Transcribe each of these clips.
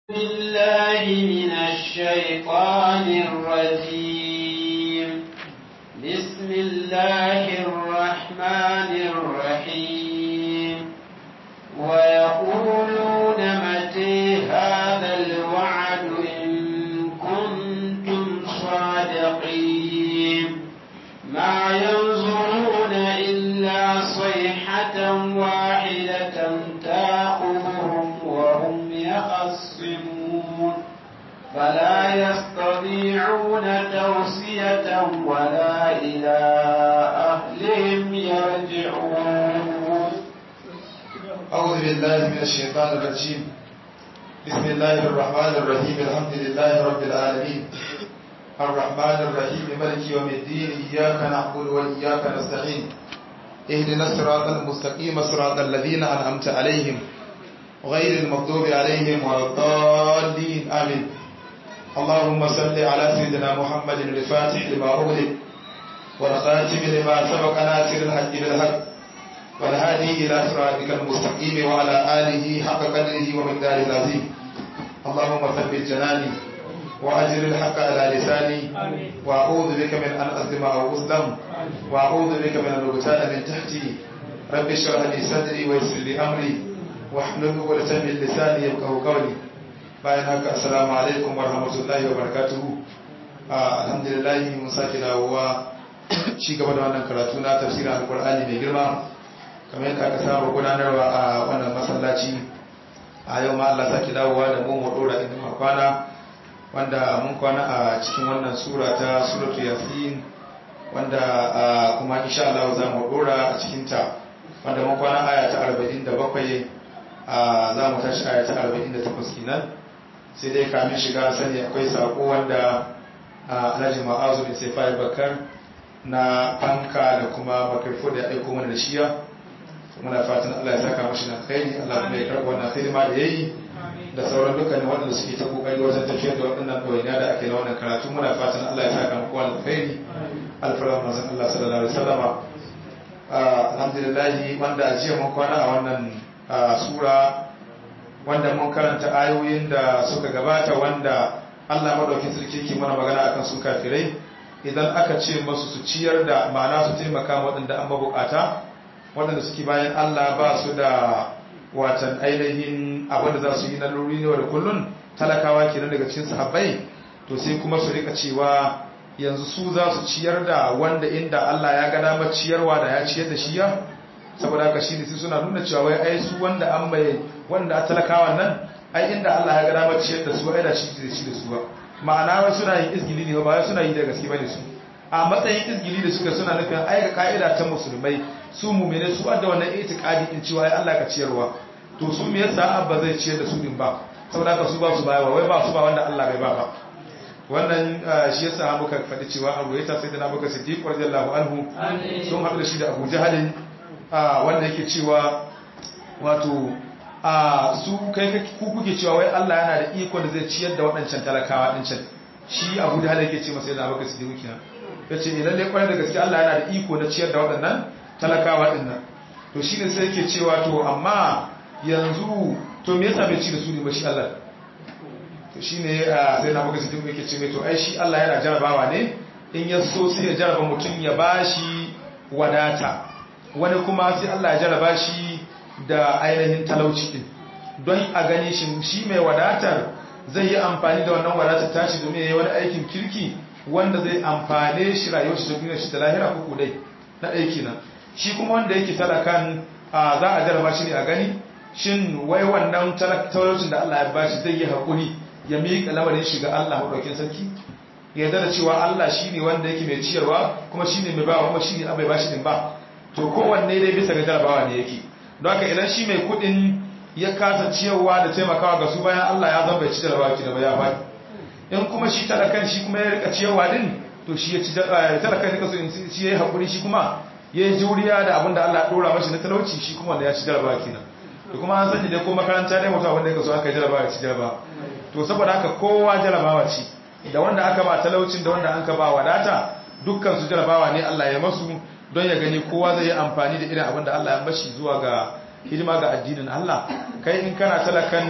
بالله من الشيطان الرجيم بسم الله الرحمن الرحيم ويقولون متى هذا الوعد إن كنتم صادقين ما ينظرون إلا صيحة واحدة تأخذهم وهم يخصمون فلا يستطيعون توصية ولا إلى أهلهم يرجعون أعوذ بالله من الشيطان الرجيم بسم الله الرحمن الرحيم الحمد لله رب العالمين الرحمن الرحيم ملك يوم الدين إياك نعبد وإياك نستعين اهدنا الصراط المستقيم صراط الذين أنعمت عليهم غير المغضوب عليهم ولا الضالين آمين اللهم صل على سيدنا محمد الفاتح لما أغلق والخاتم لما سبق ناصر الحق بالحق والهادي إلى صراطك المستقيم وعلى آله حق قدره ومقداره العظيم اللهم ثبت جناني وأجر الحق على لساني وأعوذ بك من أن أظلم أو أظلم وأعوذ بك من أن أغتال من تحتي رب اشرح لي صدري ويسر لي أمري واحلل عقدة من لساني يفقهوا قولي bayan haka assalamu alaikum wa rahmatullahi wa barakatuhu alhamdulillah mun sake dawowa ci gaba da wannan karatu na tafsirin alqur'ani mai girma kamar yadda aka saba gudanarwa a wannan masallaci a yau ma Allah sake dawowa da mu mu dora inda muka kwana wanda mun kwana a cikin wannan sura ta suratu yasin wanda kuma insha Allah za mu dora a cikin ta wanda mun kwana aya ta 47 za mu tashi aya ta 48 kenan sai dai kamin shiga sani akwai sako wanda alhaji ma'azu bin sai fayi bakar na fanka da kuma makarfo da ya aiko mana da shiya muna fatan Allah ya saka mashi na khairi Allah kuma ya karɓa wannan hidima da yayi da sauran dukkanin waɗanda suke ta kokari wajen tafiyar da waɗannan ɗawainiya da ake na wannan karatu muna fatan Allah ya saka muku wannan khairi alfarma manzon Allah sallallahu alaihi wasallama alhamdulillah wanda a jiya mun kwana a wannan sura wanda mun karanta ayoyin da suka gabata wanda Allah madaukin sarki ke mana magana akan su kafirai idan aka ce masu su ciyar da ma'ana su taimaka waɗanda an mabukata waɗanda suke bayan Allah ba su da watan ainihin abin da za su yi na lori ne da kullun talakawa kenan daga cikin sahabbai to sai kuma su rika cewa yanzu su za su ciyar da wanda inda Allah ya ga damar ciyarwa da ya ciyar da shi ya saboda haka shi ne sai suna nuna cewa wai ai su wanda an mai wanda a talakawa nan ai inda Allah ya ga damar ciyar da su ai da shi da shi da su ba ma'ana wai suna yin izgili ne ba wai suna yi da gaske bane su a matsayin izgili da suka suna nufin ai ga ka'ida ta musulmai su mu'mine su adda wannan itiqadi din cewa ai Allah ka ciyarwa to su me yasa abba zai ciyar da su din ba saboda haka su ba su bayarwa wai ba su ba wanda Allah bai ba ba wannan shi yasa muka faɗi cewa Abu Yata sai da Abu Bakar Siddiq radiyallahu anhu sun haɗu da shi da Abu Jahalin wanda yake cewa wato a su kai ku kuke cewa wai Allah yana da iko da zai ciyar da waɗancan talakawa din can shi Abu Jahal yake ce masa da Abu Bakar Siddiq kenan yace idan dai kwarai da gaske Allah yana da iko na ciyar da waɗannan talakawa din nan to shine sai yake cewa to amma yanzu to me yasa bai ci da su ne ba shi Allah to shine sai na Bakar Siddiq yake ce mai to ai shi Allah yana jarabawa ne in ya so sai ya jaraba mutum ya bashi wadata wani kuma sai Allah ya jaraba shi da ainihin talauci din don a gani shi shi mai wadatar zai yi amfani da wannan wadatar tashi domin yayi wani aikin kirki wanda zai amfane shi rayuwar shi da duniyar shi da lahira ko kudai na aiki nan shi kuma wanda yake talakan za a jaraba shi ne a gani shin wai wannan talaucin da Allah ya bashi zai yi hakuri ya miƙa lamarin shi ga Allah madaukakin sarki ya yarda da cewa Allah shine wanda yake mai ciyarwa kuma shine mai bawa kuma shine abai bashi din ba to kowanne dai bisa ga jarabawa ne yake don haka idan shi mai kudin ya kasa ciyarwa da taimakawa ga su bayan Allah ya zama bai ci jarabawa ki da ba ya faɗi in kuma shi talakan shi kuma ya rika ciyarwa din to shi ya ci talakan rika so in shi ya yi haƙuri shi kuma ya yi juriya da abin da Allah ya ɗora mashi na talauci shi kuma wanda ya ci jarabawa kenan to kuma an sani dai ko makaranta dai mutum abin da ya so aka yi jarabawa ya ci jarabawa to saboda haka kowa jarabawa ce da wanda aka ba talaucin da wanda an ka ba wadata dukkan su jarabawa ne Allah ya masu don ya gani kowa zai yi amfani da irin abin da Allah ya bashi zuwa ga hidima ga addinin Allah kai in kana talakan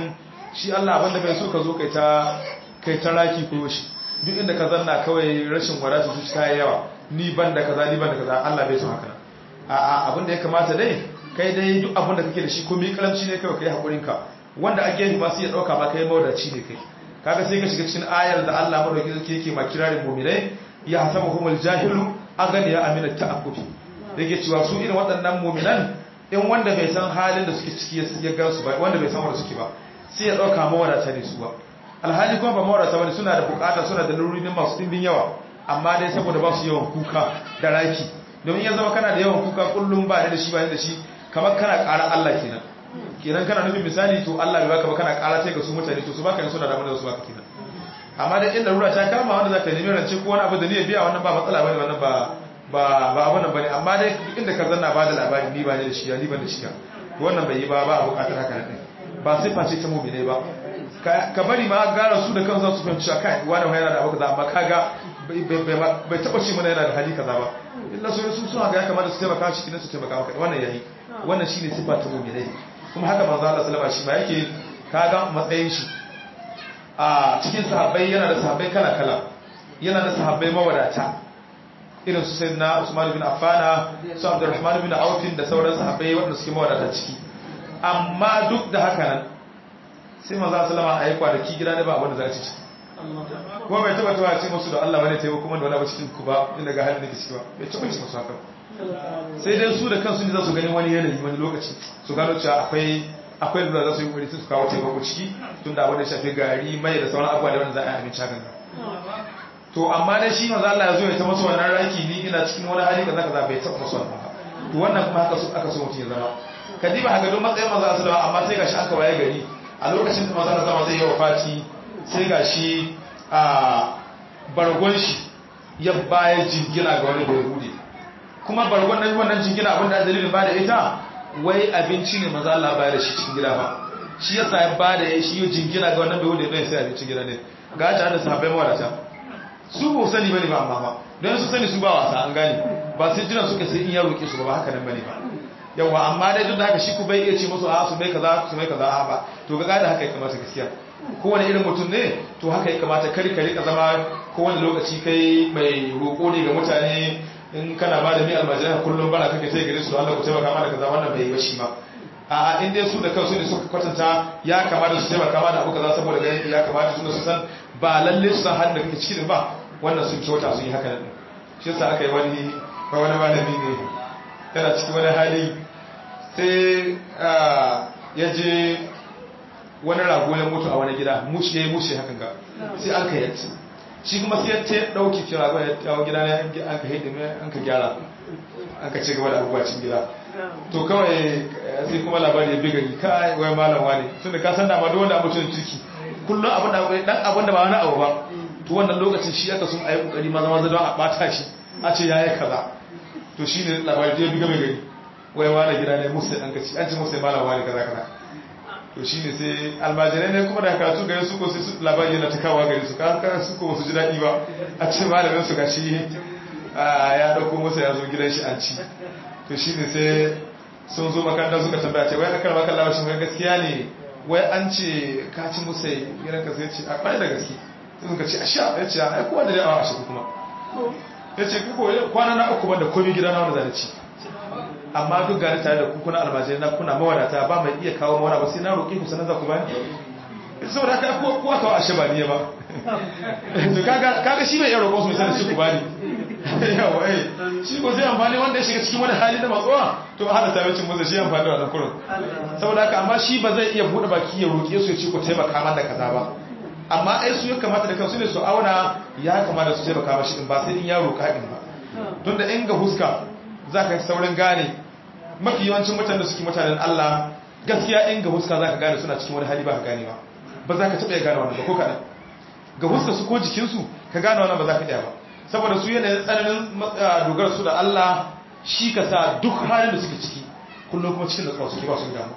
shi Allah abinda bai so ka zo kai ta kai ta raki ko shi duk inda ka zanna kawai rashin wadata su ta yawa ni ban da kaza ni ban da kaza Allah bai so haka a'a abinda ya kamata dai kai dai duk abinda kake da shi ko mi karamci ne kawai kai hakurin ka wanda ake yi masu ya dauka ma kai mawadaci ne kai kaga sai ka shiga cikin ayar da Allah madauki yake yake ma kirarin mu'minai ya hasabuhumul jahilu aganiya amina ta'affufi yake cewa su irin waɗannan mu'minan in wanda bai san halin da suke ciki ya ga su ba wanda bai san wanda suke ba sai ya dauka mawadata ne su ba alhali kuma ba mawadata bane suna da bukata suna da lururi masu dimbin yawa amma dai saboda ba su yawan kuka da raki domin ya zama kana da yawan kuka kullum ba da shi ba da shi kamar kana ƙara Allah kenan kenan kana nufin misali to Allah bai baka ba kana ƙara ta ga su mutane to su baka yin suna da da su baka kenan amma dai in larura ta kama wanda zaka nemi rance ko wani abu da ne biya wannan ba matsala bane wannan ba ba ba abun nan bane amma dai duk inda ka zanna ba da labari ni ba ne da shi ni ban da shi to wannan bai yi ba ba a bukatar haka ne ba sai face ta mu'mine ba ka bari ma gara su da kansu su fahimci kai wani wani yana da abu kaza amma kaga bai taba ce mana yana da hali kaza ba illa so su suna ga ya kamata su taimaka shi kinan su taimaka maka wannan yayi wannan shine sifa ta mu'mine kuma haka manzo Allah sallallahu alaihi wasallam shi ma yake kaga matsayin shi a cikin sahabbai yana da sahabbai kala-kala yana da sahabbai mawadata irin su sai na usman bin affana su abdurrahman bin aufin da sauran sahabbai waɗanda suke mawadata ciki amma duk da haka nan sai maza salama a yi kwanaki gida ne ba abin da za a ci ciki kuma bai taba taba ce musu da Allah bane taimako kuma da wani abu cikin ku ba inda ga halin da ke ciki ba bai taba ce musu haka sai dai su da kansu ne za su gani wani yanayi wani lokaci su gano cewa akwai akwai lura za su yi wuri su kawo taimako ciki tun da wanda shafi gari mai da sauran abuwa da wanda za a yi abinci hakan to amma dai shi manzo Allah ya zo ya ta masu wannan raki ni ina cikin wani hali kaza kaza bai taba masu wannan ba to wannan kuma haka aka so mutum ya zama kadiba haka don matsayin manzo Allah amma sai gashi aka waye gari a lokacin da manzo Allah zai yi wafati sai gashi a bargon shi ya baya jingina ga wani bai hude kuma bargon nan wannan jingina abinda dalilin ba da ita wai abinci ne maza Allah bayar da shi cikin gida ba shi yasa ya ba da shi yi jingina ga wannan bai wuce don sai abincin gida ne ga ta da sahabbai mawadata su ba sani bane ba amma ba don su sani su ba wasa an gane ba sai jiran suka sai in ya roƙe su ba haka nan bane ba yawa amma dai duk da haka shi ku bai iya ce musu a su mai kaza su mai kaza a ba to ga da haka ya kamata gaskiya kowane irin mutum ne to haka ya kamata kar ka rika zama kowane lokaci kai mai roƙo ne ga mutane in kana ba da mi almajirai kullum bana kake sai gare su Allah ku taimaka mana kaza wannan bai yi bashi ba a'a in dai su da kansu ne suka kwatanta ya kamata su taimaka mana abu kaza saboda ganin ya kamata su su san ba lalle su san halin da kake ciki ba wannan sun kyauta sun yi haka nan shi yasa aka yi wani ba wani malami ne yana cikin wani hali sai ya je wani rago ya mutu a wani gida mushe ya yi mushe hakan ga sai an ka yadda shi kuma sai ta dauki kira ba ya tawo gida ne an ka hidda mai an ka gyara an ka ci gaba da abubuwa cikin gida to kawai sai kuma labari ya bi gari kai wai malam wani tun da ka san da ma duk wanda abucin ciki kullum abin da dan abin da ba wani abu ba to wannan lokacin shi aka sun ayi kokari maza maza don a bata shi a ce yayi kaza to shine labari ya bi gari wai wani gida ne musu an ka ci an ci musu malam wani kaza kaza to shi ne sai almajirai ne kuma da karatu gari su ko sai su labari yana takawa gari su kan su ko wasu ji daɗi ba a ce malamin su gashi ya ɗauko masa ya zo gidan shi an ci to shi ne sai sun zo makaranta suka tambaya ce wai akar maka labashi mai gaskiya ne wai an ce ka ci musa gidan ka sai ce a kwarai da gaske sai suka ce a sha ya ce a kowa da dai awa a shi kuma ya ce kuko kwana na uku banda komi gida na wanda zai ci amma duk gani tare da kuna almajirai na kuna mawadata ba mai iya kawo mawana ba sai na roƙe ku sanar za ku bani saboda haka kuwa kawo ashe ba ne ba to kaga shi mai iya roƙon su mai sanar shi ku bani yawa eh shi ko sai amfani wanda ya shiga cikin wani hali da matsuwa to a hada tabbacin musa shi amfani da wannan kurun saboda haka amma shi ba zai iya buɗe baki ya roƙe su ya ce ku taimaka man da kaza ba amma ai su ya kamata da kansu ne su auna ya kamata su taimaka mashi din ba sai in ya roƙa din ba don da in ga huska za ka saurin gane mafi yawancin mutane da suke mutanen Allah gaskiya in ga huska za ka gane suna cikin wani hali ba ka gane ba ba za ka taɓa ya gane wannan ba ko kaɗan ga huska su ko jikinsu ka gane wannan ba za ka iya ba saboda su yanayin tsananin dogara su da Allah shi ka sa duk halin da suke ciki kullum kuma cikin da tsawo suke ba su damu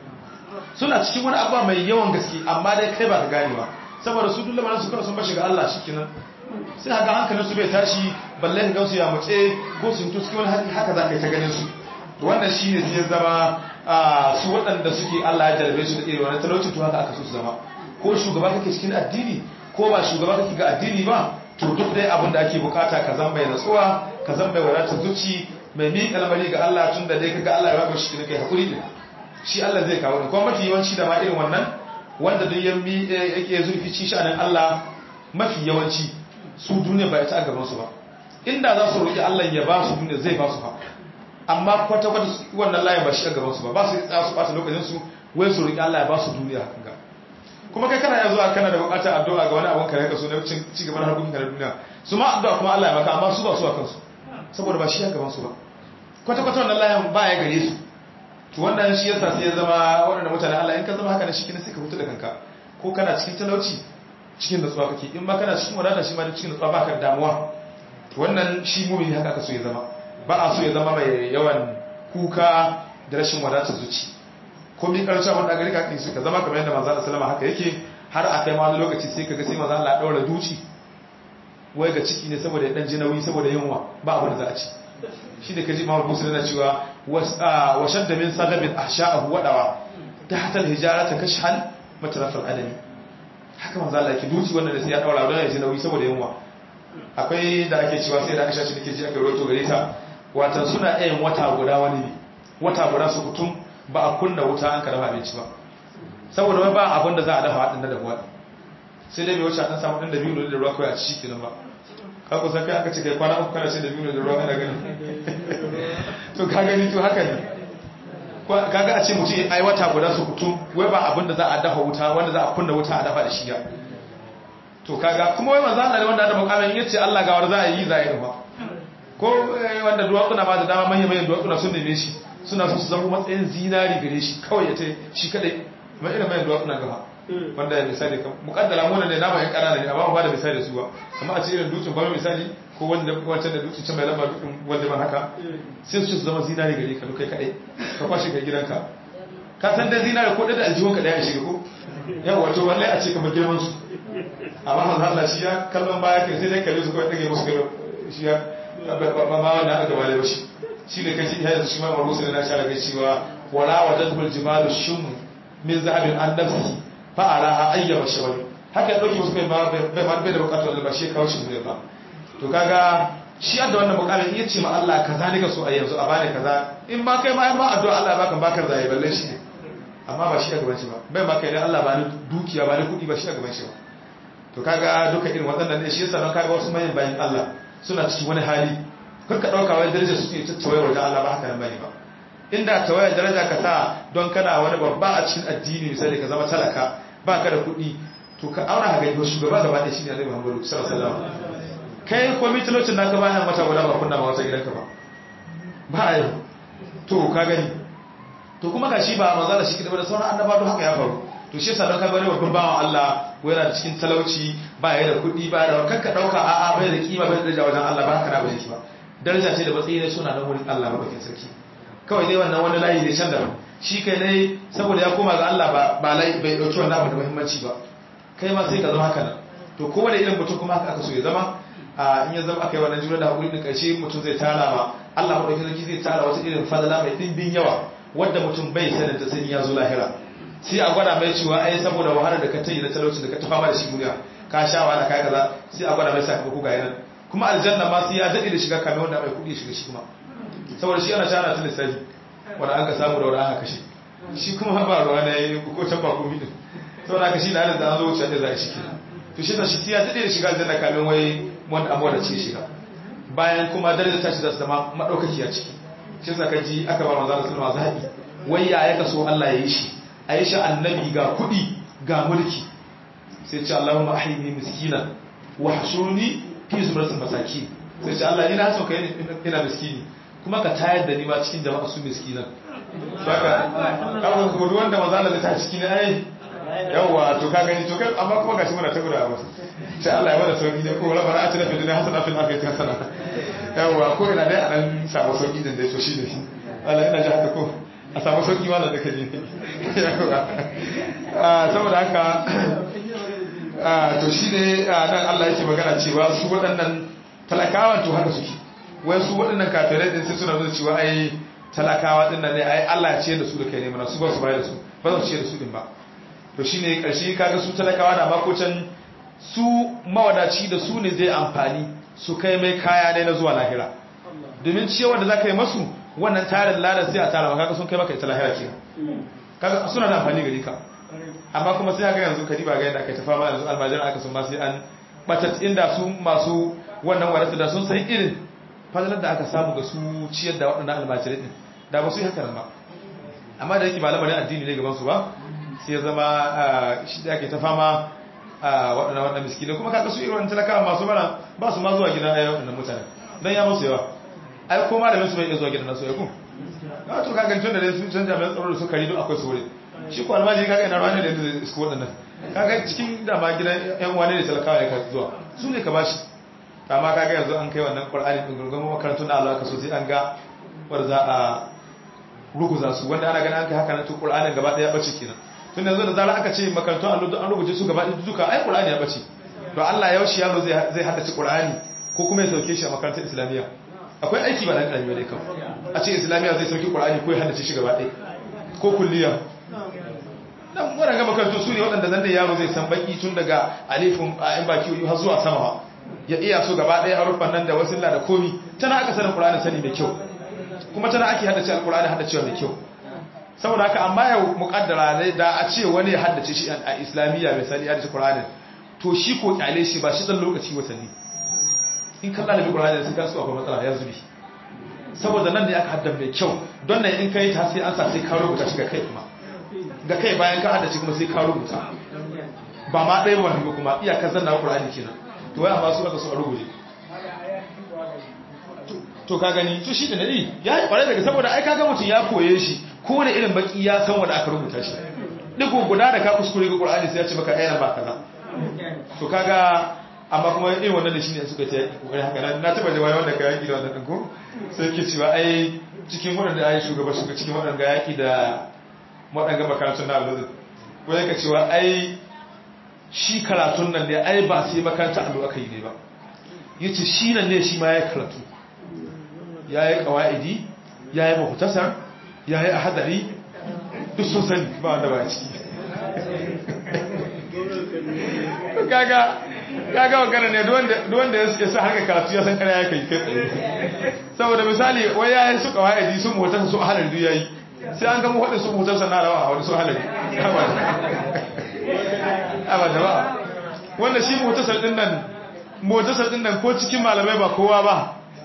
suna cikin wani abuwa mai yawan gaske amma dai kai ba ka gane ba saboda su duk lamarin su kawai sun bashi ga Allah shi kenan sai haka hankalin su bai tashi balle ka gansu ya mutse ko sun to cikin wani haka za ka yi ta ganin su wannan shi ne sai zama su waɗanda suke Allah ya jarabe su da irin wani talauci to haka aka so su zama ko shugaba kake cikin addini ko ba shugaba kake ga addini ba to duk dai abin da ake bukata ka zan mai natsuwa ka zan mai wadatar zuci mai miƙa lamari ga Allah tun da dai kaga Allah ya baka shi kai hakuri din shi Allah zai kawo ni kuma mafi yawanci da ma irin wannan wanda duk yan mi yake zurfi ci sha'anin Allah mafi yawanci su duniya ba ita a gaban su ba inda za su roki Allah ya ba su duniya zai ba su fa amma kwata kwata wannan layin ba shi a gaban su ba ba su tsaya su bata lokacin su wai su roki Allah ya ba su duniya ga kuma kai kana yanzu kana da bukatar addu'a ga wani abun kare ka so na ci gaban harkokin ka na duniya su ma addu'a kuma Allah ya maka amma su ba su a kansu saboda ba shi a gaban su ba kwata kwata wannan layin ba ya gare su to wannan shi yasa sai ya zama waɗanda mutane Allah in ka zama haka ne shi kina sai ka hutu da kanka ko kana cikin talauci cikin natsuwa kake in ma kana cikin wadata shi ma da cikin natsuwa baka damuwa to wannan shi mumini haka aka so ya zama ba a so ya zama mai yawan kuka da rashin wadatar zuci ko mi karshe abin da gari ka kin ka zama kamar yadda manzo Allah sallama haka yake har a kai ma wani lokaci sai kaga sai manzo Allah ya daura duci wai ga ciki ne saboda ya dan ji nauyi saboda yunwa ba abin da za a ci shi da kaji Muhammad Musa yana cewa wa shadda min sagabin ahsha'ahu wadawa ta hatal hijarata kashhan matarafal adami haka manzo Allah yake duci wannan da sai ya daura don ya ji nauyi saboda yunwa akwai da ake cewa sai da Aisha ce nake ji aka roto gare ta watan suna ɗayan wata guda wani ne wata guda su kutum ba a kunna wuta an ka dafa abinci ba saboda wai ba abin da za a dafa haɗin da dafuwa sai dai bai wuce an samu ɗan da biyu da ruwa kawai a ciki kenan ba ka kusan kai aka ce kai kwana uku kana ce da biyu da ruwa kana gani to ka gani to haka ne kaga a ce mutum ai wata guda su kutum wai ba abin da za a dafa wuta wanda za a kunna wuta a dafa da shi ya to kaga kuma wai manzo Allah ne wanda da mukamin yace Allah ga war za a yi za a yi ba ko wanda duwatsuna ma da dama manyan manyan duwatsuna sun neme shi suna so su zama matsayin zinari gare shi kawai ya ce shi kadai mai irin manyan duwatsuna gaba wanda ya misali kan mukaddara muna ne nama yan kanana ne amma ba da misali su ba amma a ce irin dutsen ba misali ko wanda wancan da dutsen can mai lamba dutsen wanda ban haka sai su zama zinari gare ka kai kadai ka kwashe ka gidanka ka san da zinari ko da aljihun ka daya shiga ko yawa wato wallahi a ce kamar girman su amma manzo Allah shi ya kallon baya kai sai dai kalle su kawai dage musu gaba shi ya ba ma wannan aka wale shi shi ne kaji ya yanzu shi ma marusu da na sha daga cewa wala wadatul jibalu shum min zahabin an nafsi fa araha ayyaba shawali haka ya dauki musu bai ma bai ma bai da bukatar ba shi kawo shi ne ba to kaga shi da wannan mukamin iya ce ma Allah kaza ne ka so a yanzu a bani kaza in ma kai ma ma addu'a Allah baka baka zai balle shi ne amma ba shi a gaban shi ba bai ma kai dan Allah ba ni dukiya ba ni kudi ba shi a gaban shi ba to kaga duka irin waɗannan ne shi yasa don kaga wasu mayan bayan Allah suna cikin wani hali kar ka dauka wai darajar su ne tattawaye wajen Allah ba haka nan bane ba inda tawaye daraja ka sa don kana wani babba a cikin addini misali ka zama talaka ba ka da kuɗi to ka auna ga gaba shugaba gaba ɗaya shine Annabi Muhammad sallallahu alaihi wasallam kai ko mitalocin naka bayan mata guda ba kunna ba wata gidanka ba ba a yau to ka gani to kuma ga shi ba maza da shi kiɗa da sauran annaba don haka ya faru to shi yasa don ka gani babban bawan Allah ko yana da cikin talauci ba ya da kuɗi ba da kanka ɗauka a'a bai da kima bai da daraja wajen Allah ba haka na bai ba daraja ce da matsayi ne suna nan wurin Allah maɗaukin sarki kawai dai wannan wani layi ne can da shi kai ne saboda ya koma ga Allah ba ba layi bai ɗauki wannan abu da muhimmanci ba kai ma sai ka zama haka nan to kowane irin mutum kuma haka aka so ya zama in ya zama aka yi wannan juna da haƙuri da ƙarshe mutum zai tara ma Allah maɗauki sarki zai tara wata irin fadala mai ɗimbin yawa wadda mutum bai sanin ta sani ya zo lahira sai a gwada mai cewa ai saboda wahalar da ka tayi na talaucin da ka tafa ma da shi duniya ka sha wahala kai kaza sai a gwada mai sakamako ga yanan kuma aljanna ma sai ya daɗe da shiga kamar wanda mai kuɗi shiga shi kuma saboda shi ana shana ta lissafi wanda an ka samu da wanda aka kashe shi kuma ba ruwa na yi ko can ba komi din saboda aka shi na da an zo wuce da za a shi kenan to shi shi sai ya daɗe da shiga aljanna kamar wai wanda amma da ce shiga bayan kuma darajar tashi za su zama maɗaukaki a ciki shi yasa ka ji aka ba manzo Allah sallallahu alaihi wasallam wai ya ya kaso Allah ya yi shi a yi shi annabi ga kuɗi ga mulki sai ce Allahumma ahyini miskina wa hashurni fi zumratil masakin sai ce Allah ina so kai ina miskini kuma ka tayar da ni ma cikin jama'a su miskinan saka kawai kuma duk wanda maza Allah ta cikin ai yawa to ka gani to kai amma kuma gashi muna ta guda ba sai Allah ya bada sauki ne ko rabbana atina fid dunya hasanatan fil akhirati hasana yawa ko ina dai a dan samu sauki din dai to shi ne Allah ina ji haka ko a samu sauki ma da kake yawa saboda haka to shi ne nan Allah yake magana cewa su waɗannan talakawan to haka suke wai su waɗannan kafirai din sai suna zuwa cewa ai talakawa din nan ne ai Allah ya ce da su da kai ne mana su ba su bayar da su ba za su ce da su din ba to shine karshe kaga su talakawa da makocin su mawadaci da su ne zai amfani su kai mai kaya ne na zuwa lahira domin ciyarwar da zaka yi masu wannan tarin ladan sai a tara maka kaga sun kai maka ita lahira ke kaga suna da amfani gari ka amma kuma sai ga yanzu kadiba ga yadda aka tafa ma yanzu almajira aka sun ma sai an batat inda su masu wannan wadata da sun san irin fadalar da aka samu ga su ciyar da waɗannan almajirai din da ba su yi haka ba amma da yake ba lamarin addini ne gaban su ba sai ya zama shi da ake ta fama waɗannan waɗannan miskinai kuma kaga su irin wannan talakawa masu bara ba su ma zuwa gidan ayyukan waɗannan mutane dan ya musu yawa ai ko malamin su bai iya zuwa gidan nasu ya ku na to kaga tun da dai sun canja mai tsaro da su kari duk akwai su wurin shi ko almajiri kaga ina ruwa ne da yadda su waɗannan kaga cikin dama gidan yan wane da talakawa ne ka zuwa su ne ka bashi amma kaga yanzu an kai wannan qur'ani din gurgurun makarantun Allah ka so sai an ga war za a ruguza su wanda ana ganin an kai haka na to qur'anin gaba daya bace kenan tun yanzu da zara aka ce makarantun Allah an rubuce su gaba ɗaya duka ai qur'ani ya bace to Allah ya shi yaro zai zai haddace qur'ani ko kuma ya sauke shi a makarantar islamiyya akwai aiki ba dan karami ba dai kan a ce islamiyya zai sauke qur'ani ko ya haddace shi gaba ɗaya ko kulliya dan waɗanda makarantu su ne waɗanda zan da yaro zai san baki tun daga alifin a yan baki har zuwa sama ya iya so gaba ɗaya haruffan nan da wasilla da komi tana aka sanin ƙulani sani mai kyau kuma tana ake haddace alƙulani haddacewa mai kyau saboda haka amma yau muƙaddara ne da a ce wani ya haddace shi a islamiyya mai sani haddace ƙulani to shi ko ƙyale shi ba shi ɗan lokaci watanni in kan ɗalibi ƙulani sai ka su akwai matsala ya zubi saboda nan ne aka haddan mai kyau don nan in ka yi ta sai an sa sai ka rubuta shi ga kai kuma ga kai bayan ka haddace kuma sai ka rubuta ba ma ɗaya wani ba kuma iyakar zanna ƙulani kenan to wai amma su aka so a rubuce to ka gani to shi da nadi ya yi ƙwarai daga saboda ai kaga mutum ya koye shi ko da irin baki ya san wanda aka rubuta shi digo guda da ka kuskure ga ƙulani sai ya ce maka ayyana ba kaza to kaga amma kuma irin wannan da shine suka ce kokari haka na na taba jawaye wanda ka yaki da wannan din ko sai ke cewa ai cikin wadanda ai shugaba shuga cikin wadanda yaki da wadanda makarantun na allo wai ka cewa ai shi karatun nan ne ai ba sai makaranta allo aka yi ne ba yace shi nan ne shi ma ya karatu yayi qawaidi yayi muhtasar yayi ahadari duk sun sani ba wanda ba ciki kaga kaga magana ne duk wanda ya sa harka karatu ya san kare ya kai kai tsaye saboda misali wai ya yi su kawai sun motar su halar duk yayi sai an gama wadda su motar sa na rawa a wani su halar abada ba wanda shi motar din nan motar din nan ko cikin malamai ba kowa ba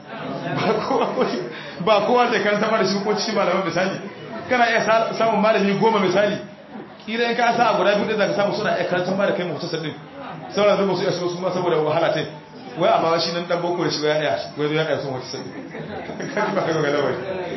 ba kowa zai kan sama da shi ko cikin malamai misali kana iya samun malami goma misali kira in ka sa a guda biyu da zaka samu suna iya karantar ba da kai mutasar din sauran zuba su yaso su ma saboda wahala ta wai amma shi nan dan boko da shi ya daya wai zo ya daya sun mutasar kaji ba kai ga lawai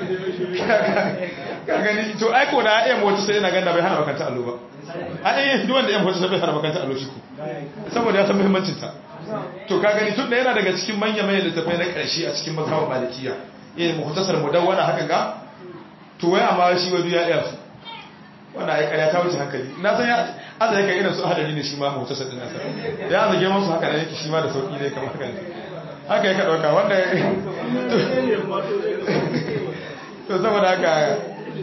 ka gani to ai ko da ya mutasar yana ganda bai hana makanta allo ba ai duk wanda ya mutasar bai hana makanta allo shi ko saboda ya san muhimmancin ta to ka gani tun da yana daga cikin manya manyan littafai na karshe a cikin mazhabin malikiya eh mutasar mudawwana haka ga to wai amma shi wai ya iya su wanda ya karya ta wuce hankali na san ya aza yake irin su hadari ne shi ma mutu sadin nasa da ya zage masu haka da yake shi ma da sauki ne kamar haka ne haka ya ka dauka wanda to saboda haka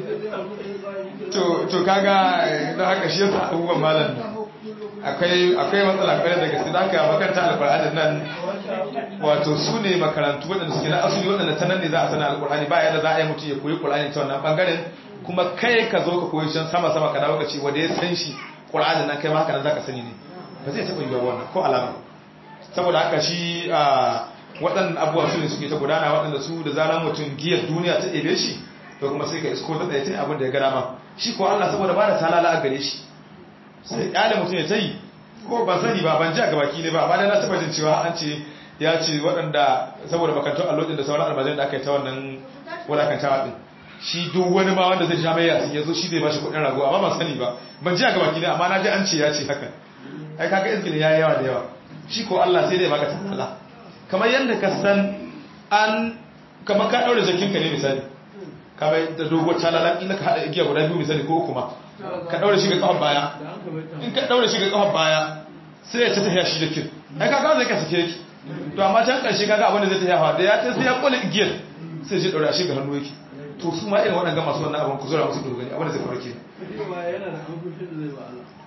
to to kaga da haka shi yasa abubuwan malam akwai akwai matsala kwarai da gaske da haka makaranta alqur'ani nan wato su ne makarantu waɗanda suke na asali waɗanda ta nan ne za a sana alqur'ani ba yadda za a yi mutum ya koyi qur'ani ta wannan bangaren kuma kai ka zo ka koyi shan sama sama ka dawo ka ce wanda ya san shi qur'anin nan kai ma haka nan zaka sani ne ba zai taɓa yiwuwa wannan ko alama saboda haka shi a waɗannan abubuwa su ne suke ta gudana waɗanda su da zaran mutum giyar duniya ta ɗebe shi to kuma sai ka isko ta tsaye abin da ya gada ma shi ko Allah saboda ba da talala a gare shi sai ƙyale mutum ya ta yi ko ban sani ba ban ji a gabaki ne ba amma dai na taɓa jin cewa an ce ya ce waɗanda saboda makantar allodin da sauran almajiran da aka yi ta wannan wulakantawa ɗin shi duk wani ma wanda zai sha mai yasin ya zo shi zai ba shi kuɗin rago amma ban sani ba ban ji a gabaki ne amma na ji an ce ya ce haka ai kaga izgilin ya yi yawa da yawa shi ko Allah sai dai baka talala kamar yadda ka san an kamar ka daure jakinka ne misali kamar da dogon talala ina ka haɗa igiya guda biyu misali ko uku ma ka daure shi ga kafar baya in ka daure shi ga kafar baya sai ya ta tafiya shi jakin ai kaga zai ka sake yake to amma can ƙarshe kaga abin da zai tafiya da ya ta sai ya kula igiyar sai shi daure shi ga hannu yake to su ma irin waɗanda masu wannan abin ku zura musu dogari abin da zai faru ke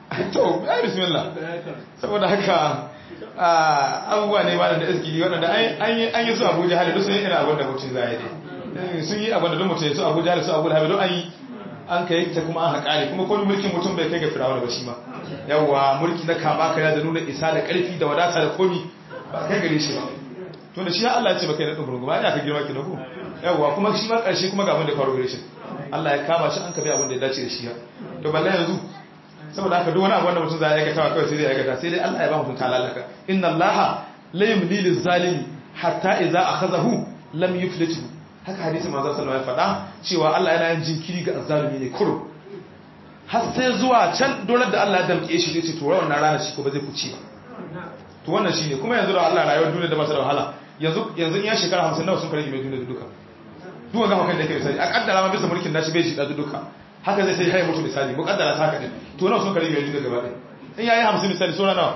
to ya bismillah saboda haka abubuwa ne ba da iskili waɗanda an yi su abuja hali sun yi irin abin da mutum za yi dai sun yi abin da don mutum ya su abuja hali su abuja hali don an yi an kai ta kuma an haƙari kuma kone mulkin mutum bai kai ga firawar ba shi ma yawwa mulki na kama kaya da nuna isa da ƙarfi da wadata da komi ba kai gare shi ba to da shi Allah ya ce ba kai na ɗin ba ya ka girma ki na ku yawwa kuma shi ma ƙarshe kuma ga abin da faru gare shi Allah ya kama shi an kafi abin da ya dace da shi ya to balle yanzu saboda haka duk wani abu wanda mutum za ya aikata kawai sai dai aikata sai dai Allah ya ba mutum talalaka inna Allah la yumli lil zalimi hatta idza akhadhahu lam yuflithu haka hadisi manzo sallallahu alaihi wasallam ya faɗa cewa Allah yana yin jinkiri ga azzalimi ne kurum har sai zuwa can dolar da Allah ya damke shi zai ce to wannan rana shi ko ba zai kuci ba to wannan shine kuma yanzu da Allah rayuwar duniya da masa da wahala yanzu yanzu in ya shekara 50 nawa sun kare mai duniya duka duka ga hakan da yake misali a kaddara ma bisa mulkin nashi bai shi da duka haka zai sai haye mutu misali mu kaddara ta haka din to nawa sun kare mai duniya gaba ɗaya in yayi 50 misali sura nawa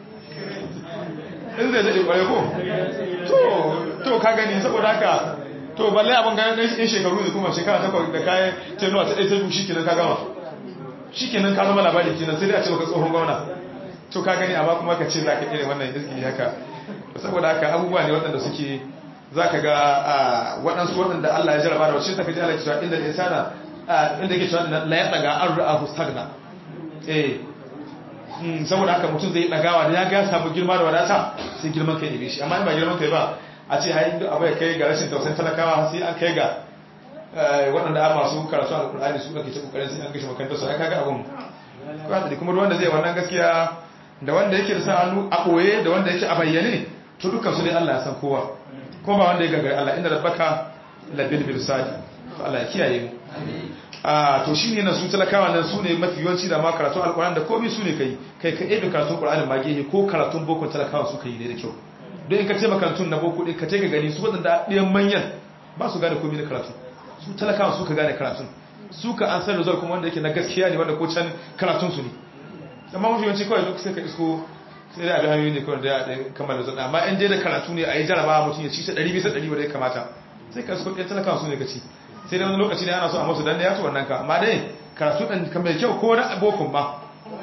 in zai zai kware ko to to ka gani saboda haka to balle abin ganin ɗan in shekaru ne kuma shekara takwas da kayan tenuwa ta ɗaya ta shi kenan ka gama shi kenan ka zama labari kenan sai dai a ce baka tsohon gwamna to ka gani amma kuma ka ce za ka irin wannan izgiri haka saboda haka abubuwa ne waɗanda suke za ka ga waɗansu waɗanda Allah ya jaraba da wacce ta kaji Allah cewa inda insana inda ke cewa la ya daga an ra'ahu stagna eh saboda haka mutum zai dagawa da ya ga samu girma da wadata sai girman kai ne shi amma in ba girman kai ba a ce hain duk abu ya kai ga rashin tausayin talakawa sai an kai ga waɗanda a masu karatu alƙulani su ake ta ƙoƙarin sai an gashe makarantar su ya kaga abun da kuma wanda zai wannan gaskiya da wanda yake da sa hannu a ɓoye da wanda yake a bayyane to dukkan su ne Allah ya san kowa kuma ba wanda ya gagari Allah inda rabbaka labil birsadi to Allah ya kiyaye mu a to shine nan su talakawa nan su ne mafi yawanci da ma karatu alƙur'ani da komai su ne kai kai ka ebe karatun ƙur'ani ma gehe ko karatun boko talakawa su kai ne da kyau don in ka ce makarantun na boko ɗin ka ce ka gani su waɗanda ɗayan manyan ba su gane komai na karatu su talakawa su ka gane karatun su ka an san result kuma wanda yake na gaskiya ne wanda ko can karatun su ne amma mafi yawanci kawai duk sai ka isko sai dai abin hanyoyi ne kawai da ya kamar result amma in dai da karatu ne a yi jarabawa mutum ya ci ta ɗari bisa ɗari wanda ya kamata sai ka isko ɗaya talakawa su ne ka ci sai dai wani lokaci ne ana so a masu dan ya ci wannan ka amma dai karatu ɗin kan mai kyau ko na abokan ma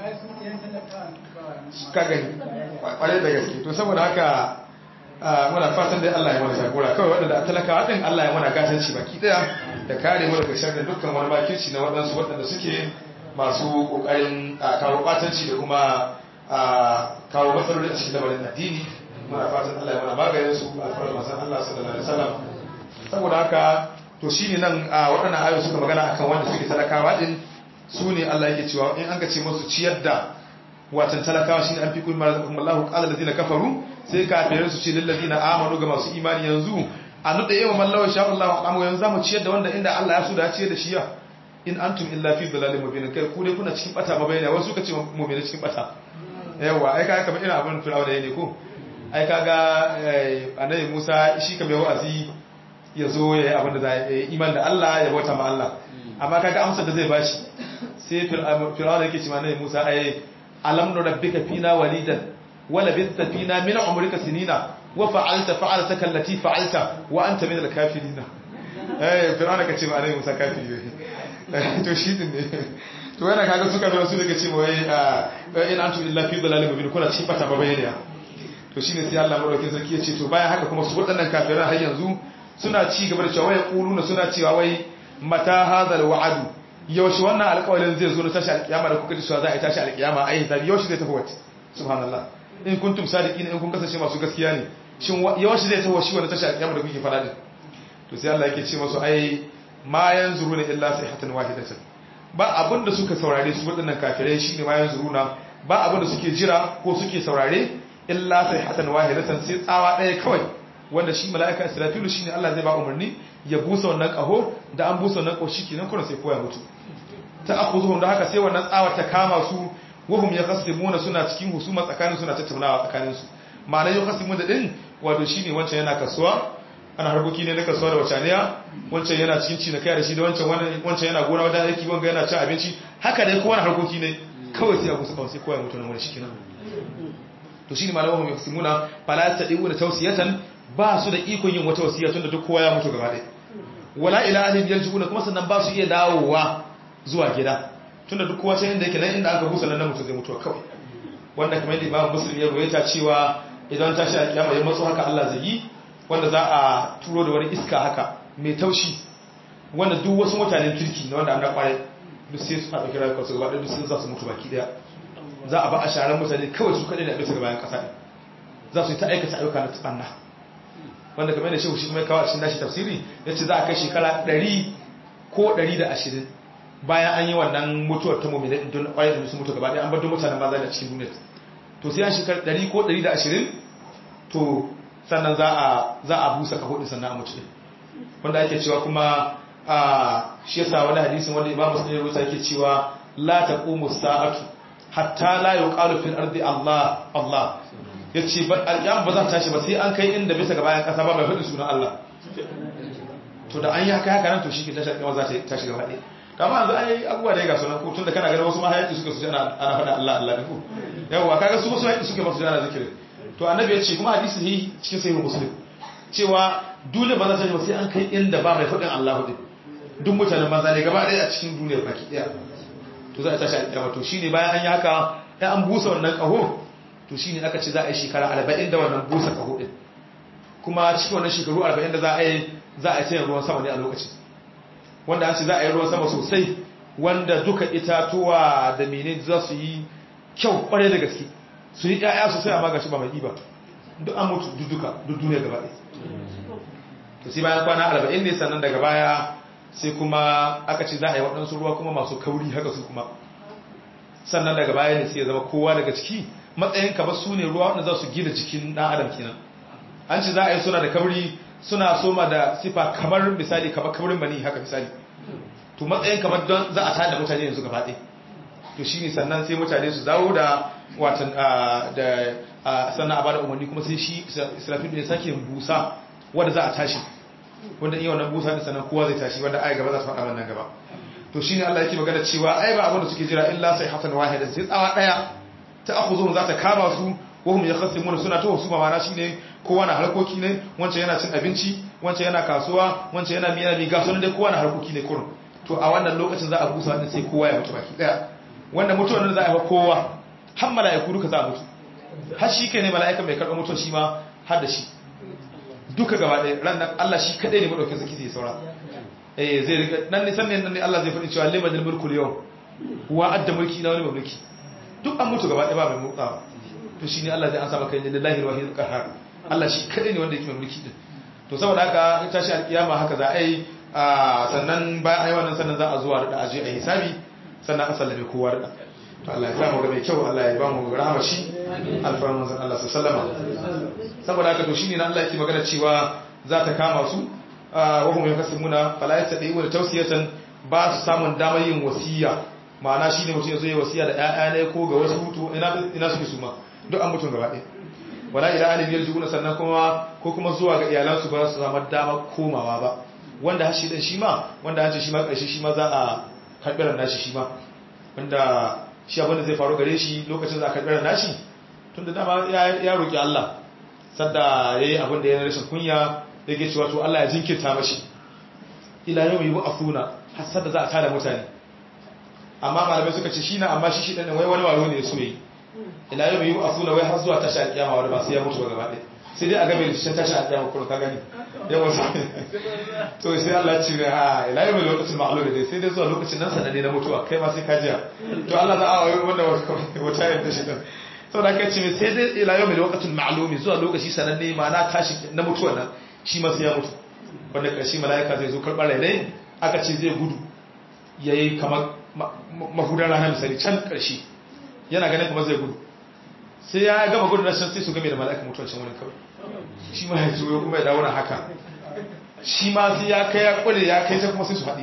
ka gani kwarai da gaske to saboda haka muna fatan dai Allah ya mana jagora kawai waɗanda a talakawa ɗin Allah ya mana gatanci baki ɗaya da kare mu daga sharrin dukkan wani makirci na waɗansu waɗanda suke masu ƙoƙarin kawo ɓatanci da kuma kawo matsaloli a cikin lamarin addini muna fatan Allah ya mana maganin su a farar masan Allah sallallahu alaihi wasallam saboda haka to shine nan waɗannan ayoyi suka magana akan wanda suke talakawa ɗin su ne Allah yake cewa in an ka ce musu ciyar da watan talakawa shine an fi kullu marzaqakum Allahu qala allazina kafaru sai kafirai su ce lil ladina amanu ga masu imani yanzu a nuda yawa mallawa sha Allah amma yanzu zamu ciyar da wanda inda Allah ya so da ciyar da shi ya in antum illa fi dhalalin mubin kai ku dai kuna cikin bata mabayana wasu suka ce mu'mini cikin bata yawa ai kaga kamar ina abin firawa da yake ko ai kaga annabi Musa shi kamar wa'azi ya zo ya yi abin da za yi iman da Allah ya bauta ma Allah amma kaga amsar da zai bashi sai firawa da yake cewa annabi Musa ai alam nurabbika fina walidan wala bitta fina min umrika sinina wa fa'alta fa'altaka allati fa'alta wa anta min al-kafirin eh fir'auna kace ba annabi Musa kafiri ne to shi din ne to yana kaga suka zo su daga cewa wai in antum illa fi dalalin mubin kuna cikin bata babayaniya to shine sai Allah madaukakin sarki ya ce to bayan haka kuma su waɗannan kafiran har yanzu suna ci gaba da cewa wai quluna suna cewa wai mata hadal wa'adu yaushe wannan alƙawarin zai zo na tashi alƙiyama da kuka cewa za a yi tashi alƙiyama a yi hisabi yaushe zai tafi wata subhanallah in kuntum sadiqin in kun kasance masu gaskiya ne shin yaushe zai tafi shi wannan tashi alƙiyama da kuke faɗa din to sai Allah yake ce masu ai ma yanzuruna illa sayhatan wahidatan ba abin da suka saurare su waɗannan kafirai shine ma yanzuruna ba abin da suke jira ko suke saurare illa sayhatan wahidatan sai tsawa ɗaya kawai wanda shi mala'ika israfilu shine Allah zai ba umarni ya busa wannan kaho da an busa wannan koshi kenan kuma sai koya mutu ta akhuzuhum da haka sai wannan tsawar ta kama su wahum yaqsimuna suna cikin husuma tsakanin suna tattaunawa tsakanin su ma'ana yaqsimun da din wato shine wancan yana kasuwa ana harkoki ne na kasuwa da wacaniya wancan yana cikin ci na kai da shi da wancan wancan yana gona wajen aiki wanga yana cin abinci haka dai kowane harkoki ne kawai sai a busa kawai sai koya mutu nan wani shi kenan to shine malamu yaqsimuna fala yastadiuna tawsiyatan ba su da ikon yin wata wasiya tun da duk kowa ya mutu gaba ɗaya wala ila ahlin yarji'una kuma sannan ba su iya dawowa zuwa gida tunda duk kowa sai inda yake nan inda aka busa nan mutum zai mutuwa kawai wanda kamar yadda Imam Muslim ya ruwaita cewa idan tashi a kiyama ya matso haka Allah zai yi wanda za a turo da wani iska haka mai taushi wanda duk wasu mutanen kirki na wanda an kwarai duk sai su haɗa kira su gaba ɗaya duk sun za su mutu baki ɗaya za a ba a sharar mutane kawai su kaɗai da bisa ga bayan ƙasa ne za su yi ta aikata ayyuka na tsanna wanda kamar yadda shehu shi kuma ya kawo a cikin nashi tafsiri ya ce za a kai shekara ɗari ko ɗari da ashirin bayan an yi wannan mutuwar ta mummina don ƙwayar da su mutu gaba ɗaya an bar mutanen maza da cikin duniya to sai an shekara ɗari ko ɗari da ashirin to sannan za a za a busa kaho ɗin sannan a mutu ɗin wanda ake cewa kuma a shi yasa wani hadisin wanda imamu sun yi rusa yake cewa la taqumu sa'atu hatta la yuqalu fil ardi Allah Allah yace ba alƙiyama ba za ta tashi ba sai an kai inda bisa ga bayan ƙasa ba mai faɗin sunan Allah to da an yi haka haka nan to shi ke tashi alƙiyama za ta tashi gaba ɗaya kama yanzu an yi abubuwa da ya gasu nan ko tun da kana ganin wasu mahayaki suka su ana ana faɗa Allah Allah ne ko yawa kaga su wasu hayaki suke masu jana zikiri to annabi ya ce kuma hadisi ne cikin sahih muslim cewa dole ba za ta tashi ba sai an kai inda ba mai faɗin Allah hudu duk mutanen maza ne gaba ɗaya a cikin duniyar baki ɗaya to za a tashi alƙiyama to shine bayan an yi haka ya an busa wannan ƙaho to shine aka ce za a yi shekara arba'in da wannan busa ƙaho ɗin kuma cikin wannan shekaru arba'in da za a yi za a yi sayan ruwan sama ne a lokacin wanda an ce za a yi ruwan sama sosai wanda duka itatuwa da mene za su yi kyau kwarai da gaske su yi ƴaƴa sosai amma gashi ba mai ba duk an mutu duk duka duk duniya gaba ɗaya to sai bayan kwana arba'in ne sannan daga baya sai kuma aka ce za a yi waɗansu ruwa kuma masu kauri haka su kuma sannan daga baya ne sai ya zama kowa daga ciki matsayin ka ba su ne ruwa wanda za su gina jikin ɗan adam kenan an ce za a yi suna da kauri suna soma da sifa kamar misali kamar kaurin mani haka misali to matsayin kamar don za a tada mutane yanzu gaba ɗaya to shine sannan sai mutane su dawo da watan da sannan a bada umarni kuma sai shi israfil ya sake busa wanda za a tashi wanda iya wannan busa ne sannan kowa zai tashi wanda ai gaba za ta faɗa wannan gaba to shine Allah yake magana cewa ai ba abin da suke jira illa sai hatan wahida sai tsawa daya ta akhuzum za ta kama su wa hum yakhasimuna suna ta wasu mamana shine kowa na harkoki ne wancan yana cin abinci wancan yana kasuwa wancan yana miya mi gaso dai kowa na harkoki ne kurun to a wannan lokacin za a busa wannan sai kowa ya mutu baki daya wanda mutuwar nan za a yi kowa har mala'iku duka za a mutu har shi kai ne mala'ika mai karɓar mutuwar shi ma har da shi duka gaba ɗaya ran nan Allah shi kadai ne madaukin zaki zai saura eh zai riga nan ne sannan nan ne Allah zai faɗi cewa liman mulku yau wa adda mulki na wani mulki duk an mutu gaba ɗaya ba mai mutsawa to shine Allah zai ansa maka inna lillahi wa inna qahar Allah shi kadai ne wanda yake mai mulki din to saboda haka in tashi alkiyama haka za a yi sannan bayan ayi wannan sannan za a zuwa da aje a hisabi sannan a sallame kowa da to Allah ya samu ga mai kyau Allah ya ba mu rahama shi alfarman zan Allah sallama saboda haka to shine nan Allah yake magana cewa za ta kama su wa hum yakasumuna fala yastadiu da tawsiyatan ba su samun damar yin wasiya ma'ana shine mutum yazo yi wasiya da ƴaƴa ne ko ga wasu to ina ina suke su ma duk an mutun gaba ɗaya wala ila alim yarjuna sannan kuma ko kuma zuwa ga iyalansu ba su samu damar komawa ba wanda hashi din shi ma wanda hace shi ma ƙarshe shi ma za a karɓi ran nashi shi ma wanda shi abin da zai faru gare shi lokacin za a karɓi ran nashi tun da dama ya roƙi Allah sadda ya yi abin da ya rashin kunya ya ke cewa to Allah ya jinkirta mashi ila yau yi wa'afuna har sadda za a tada mutane amma malamai suka ce shi na amma shi shi ɗan wai wani waro ne ya so yi ila yau yi wa'afuna wai har zuwa tashi alƙiyama wanda ba sai ya mutu ba gaba ɗaya sai dai a game da shi tashi alƙiyama kuma ka gani yawa to sai Allah ce ne ha ila yau lokacin ma'alu ne sai dai zuwa lokacin nan sananne na mutuwa kai ma sai ka jiya to Allah za a wanda wata yadda shi ɗin sau da kai ce sai dai ila yau mai lokacin ma'alumi zuwa lokaci sananne ma na tashi na mutuwa nan shi masu ya mutu wanda ƙarshe mala'ika zai zo karɓar rainai aka ce zai gudu ya yi kamar mahudar rana misali can ƙarshe yana ganin kuma zai gudu sai ya gama gudu na can sai su game da mala'ika mutuwa can wani kawai shi ma ya zuwa kuma ya dawo na haka shi ma sai ya kai ya kwale ya kai sai kuma sai su haɗi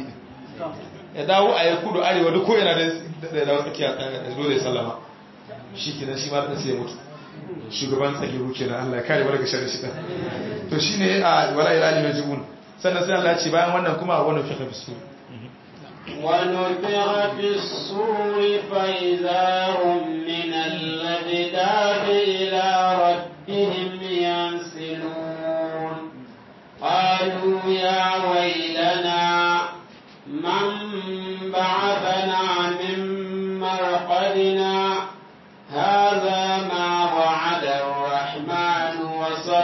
ya dawo a ya kudu arewa duk ko yana da dawo tsakiya da zo da sallama shi kenan shi ma da sai ya mutu shugaban tsagiru kenan Allah ya kare mu daga sharri shi to shine a wala ila alim yajibun sannan sai Allah ya ce bayan wannan kuma wannan fi bisu ونفع في الصور فإذا هم من الأجداث إلى ربهم ينسلون قالوا يا ويلنا من بعثنا من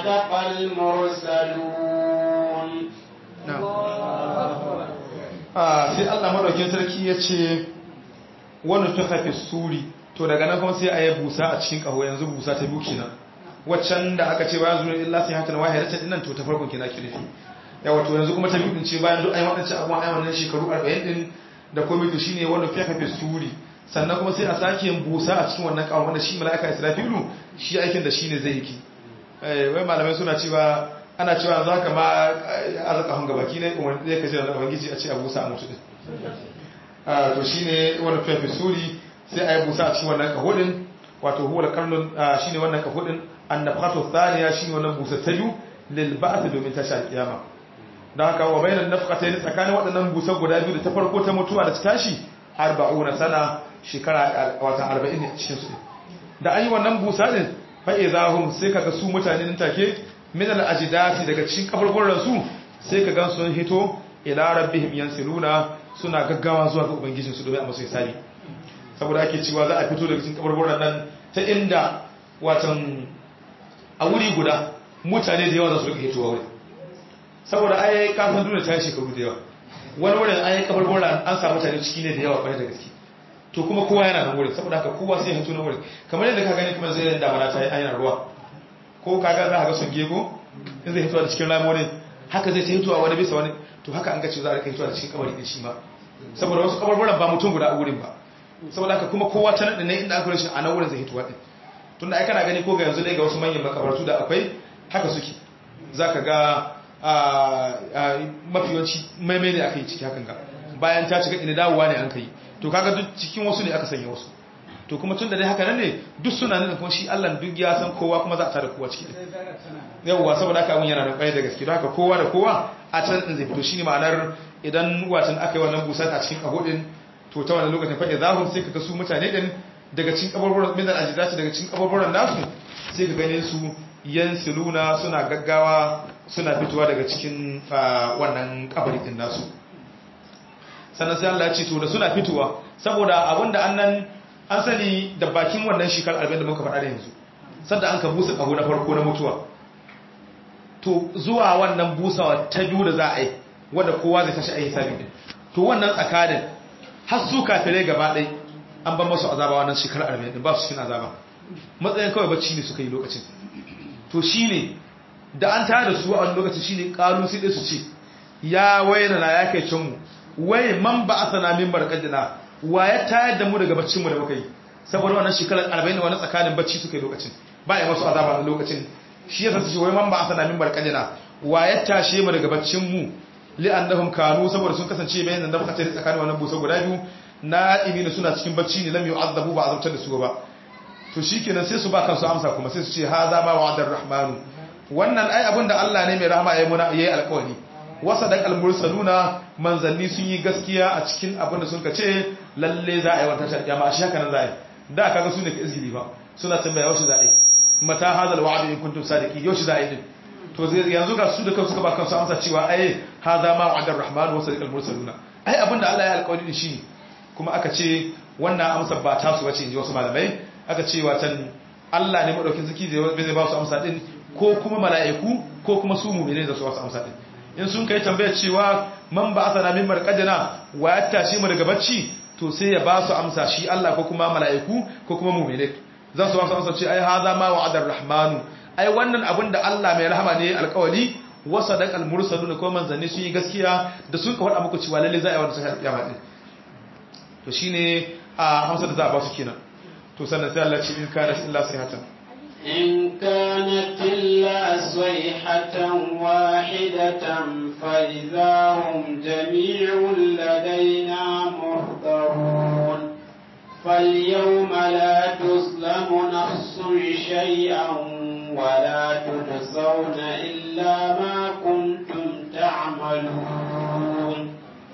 وصدق المرسلون sai Allah madaukin sarki ya ce wani ta hafi suri to daga nan kuma sai a yi busa a cikin ƙaho yanzu busa ta biyu kenan waccan da aka ce bayan zuwa illa sai hatan wahayar ta dinnan to ta farkon kina kirfi yawa to yanzu kuma ta biyu din ce bayan duk ayi wadancan abubuwan ayi wannan shekaru 40 din da komai to shine wanda fi hafi suri sannan kuma sai a sake yin busa a cikin wannan ƙaho wanda shi mala'ika Israfilu shi aikin da shine zai yi eh wai malamai suna cewa ana cewa yanzu haka ma arzaka hun gabaki ne kuma zai kaje da ubangiji a ce a busa a mutu din to shine wani fiye suri sai a yi busa a cikin wannan kahudin wato huwa karnun shine wannan kahudin annafatu thaniya shine wannan busa ta biyu lil ba'th domin tashi alkiyama dan haka wa bainan nafqatayn tsakanin waɗannan busa guda biyu da ta farko ta mutuwa da ta tashi 40 sana shekara wata 40 ne cikin su da an yi wannan busa din fa idahum sai kaga su mutane nan take min al ajdati daga cikin kaburburan su sai ka gan sun hito ila rabbihim yansiluna suna gaggawa zuwa ga ubangijinsu domin a masu hisabi saboda ake cewa za a fito daga cikin kabarburan nan ta inda watan a wuri guda mutane da yawa za su rika hitowa wuri saboda ai kafin duniya ta yi shekaru da yawa wani wurin ai kabarburan an samu mutane ciki ne da yawa kwarai da gaske to kuma kowa yana nan wurin saboda haka kowa sai ya hito na wurin kamar yadda ka gani kuma zai yin damana ta yi ayyana ruwa ko kaga za ka ga sun gego in zai hitowa da cikin ramonin haka zai ta hitowa wani bisa wani to haka an gace za a rika hitowa da cikin kabari din shi ma saboda wasu kabarburan ba mutum guda a wurin ba saboda haka kuma kowa ta nan ne inda aka rashin a nan wurin zai hitowa din tunda ai kana gani ko ga yanzu ne ga wasu manyan makabartu da akwai haka suke zaka ga mafi yawanci maimai ne aka yi ciki hakan ga bayan ta cika ina dawowa ne an kai to kaga duk cikin wasu ne aka sanya wasu to kuma tun da dai haka nan ne duk suna nan kuma shi Allah duk ya san kowa kuma za a tada kowa ciki yawwa saboda haka abun yana da kwaye da gaske don haka kowa da kowa a can din zai fito shine ma'anar idan watan aka yi wannan busa a cikin kahudin to ta wannan lokacin fa idahum sai kaga su mutane din daga cikin kaburburan min al-ajdati daga cikin kaburburan nasu sai ka gane su yansiluna suna gaggawa suna fitowa daga cikin wannan kabari din nasu sannan sai Allah ya ce to da suna fitowa saboda abinda annan an sani da bakin wannan shekar arba'in da muka faɗa da yanzu sadda an ka busa ƙaho na farko na mutuwa to zuwa wannan busawa ta biyu da za a yi wadda kowa zai tashi a yi sami din to wannan tsakanin har su kafirai gaba ɗai an ban masu azaba wannan shekar arba'in ba su cikin azaba matsayin kawai bacci ne suka yi lokacin to shi ne da an tare da su a wani lokacin shi ne ƙalu sai su ce ya waina na ya kai canmu wai man ba a sana min barkadina wa ya tayar da mu daga baccinmu da muka yi saboda wannan shekarar arba'in wani tsakanin bacci suka yi lokacin ba ya masu azaba a lokacin shi yasa su ce wai man ba asana min barkadina wa ya tashe mu daga baccinmu li'annahum kanu saboda sun kasance bayan da muka tare tsakanin wannan busa guda biyu na ibina suna cikin bacci ne lam yu'azzabu ba azabtar da su ba to shikenan sai su ba kansu amsa kuma sai su ce hadha ma wa'adar rahmanu wannan ai abin da Allah ne mai rahama yayi muna yayi alƙawari wasa da almursaluna manzanni sun yi gaskiya a cikin abin da suka ce lalle za a yi wata tarjama shi haka nan za a yi da kaga su ne ka izgili ba suna tambaya yaushe za a yi mata hadal wa'd in kuntum sadiqin yaushe za a yi din to yanzu ga su da kansu suka ba kansu amsa cewa ai hadha ma wa'ada ar-rahman wa sadiqal mursaluna ai abin da Allah ya alƙawari din shi kuma aka ce wannan amsa ba ta su bace inji wasu malamai aka ce watan Allah ne madaukin zaki zai ba su amsa din ko kuma mala'iku ko kuma su mu'mini da su wasu amsa din in sun kai tambaya cewa man ba asana min marqadina wa ya tashi mu daga bacci to sai ya ba su amsa shi Allah ko kuma mala'iku ko kuma mu'mini za su ba su amsa ce ai hadha ma wa'ada ar-rahmanu ai wannan abin da Allah mai rahama ne alƙawari wa sadaqal mursalun ko manzanni sun yi gaskiya da sun ka faɗa muku cewa lalle za a yi wannan sai kiyama din to shine a hamsa da za a ba su kenan to sannan sai Allah ce in kana illa sayhatan إن كانت إلا صيحة واحدة فإذا هم جميع لدينا محضرون فاليوم لا تظلم نفس شيئا ولا تجزون إلا ما كنتم تعملون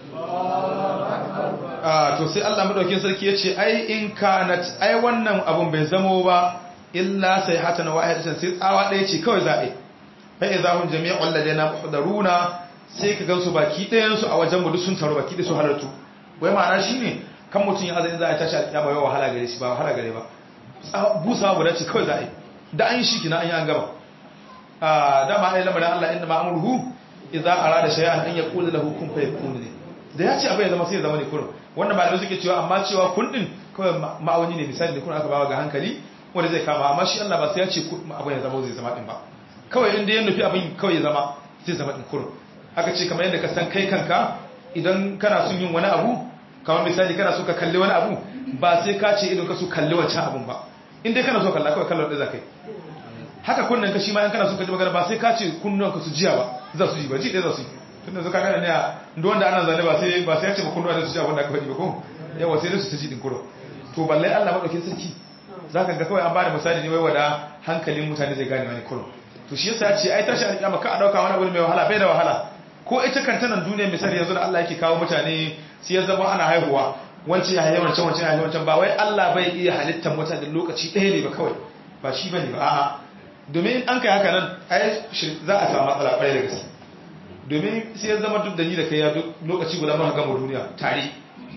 a to sai Allah madaukakin sarki yace ai in kanat ai wannan abun bai zamo ba illa sai hatan wahidatan sai tsawa ɗaya ce kawai zaɓe fa idza hum jami'un ladaina muhdaruna sai ka gansu baki ɗayan su a wajen mu duk sun taro baki da su halartu wai ma'ana shine kan mutun ya azani za a tashi alƙiyama yau wahala gare shi ba wahala gare ba busa guda ce kawai zaɓe da an yi shi kina an yi an gaba a dama ai lamarin Allah inda ma'amurhu idza arada shay'an an yaqulu lahu kun fayakun ne da ya ce abu ya zama sai ya zama ne kurum wannan malamai suke cewa amma cewa kun din kawai ma'auni ne misali da kun aka bawa ga hankali wanda zai kama amma shi Allah ba sai ya ce abu ya zama zai zama din ba kawai inda ya nufi abin kawai ya zama zai zama din kurum aka ce kamar yadda ka san kai kanka idan kana son yin wani abu kamar misali kana so ka kalli wani abu ba sai ka ce idan ka so kalli wancan abun ba in dai kana so kalla kawai kallon da za kai haka kunnen ka shi ma in kana so ka ji magana ba sai ka ce kunnuwan ka su jiya ba za su ji ba ji ɗaya za su yi tun da suka gane ne a duk wanda ana zane ba sai ba sai ya ce ba kunnuwa da su ji abin da aka faɗi ba ko yawa sai dai su ta ji ɗin kuro to balle Allah maɗaukin sarki za ka ga kawai an ba da misali ne wai wada hankalin mutane zai gane wani kuro to shi yasa ya ce ai tashi alƙiyama ka a ɗauka wani abu mai wahala bai da wahala ko ita kanta nan duniya misali yanzu da Allah yake kawo mutane sai ya zama ana haihuwa wancan ya haihuwa wancan wancan ya haihuwa wancan ba wai Allah bai iya halittar mutane lokaci ɗaya ne ba kawai ba shi bane ba a'a domin an kai haka nan ai za a samu matsala ƙwarai da gaske domin sai ya zama duk da ni da kai ya duk lokaci guda ma gama duniya tare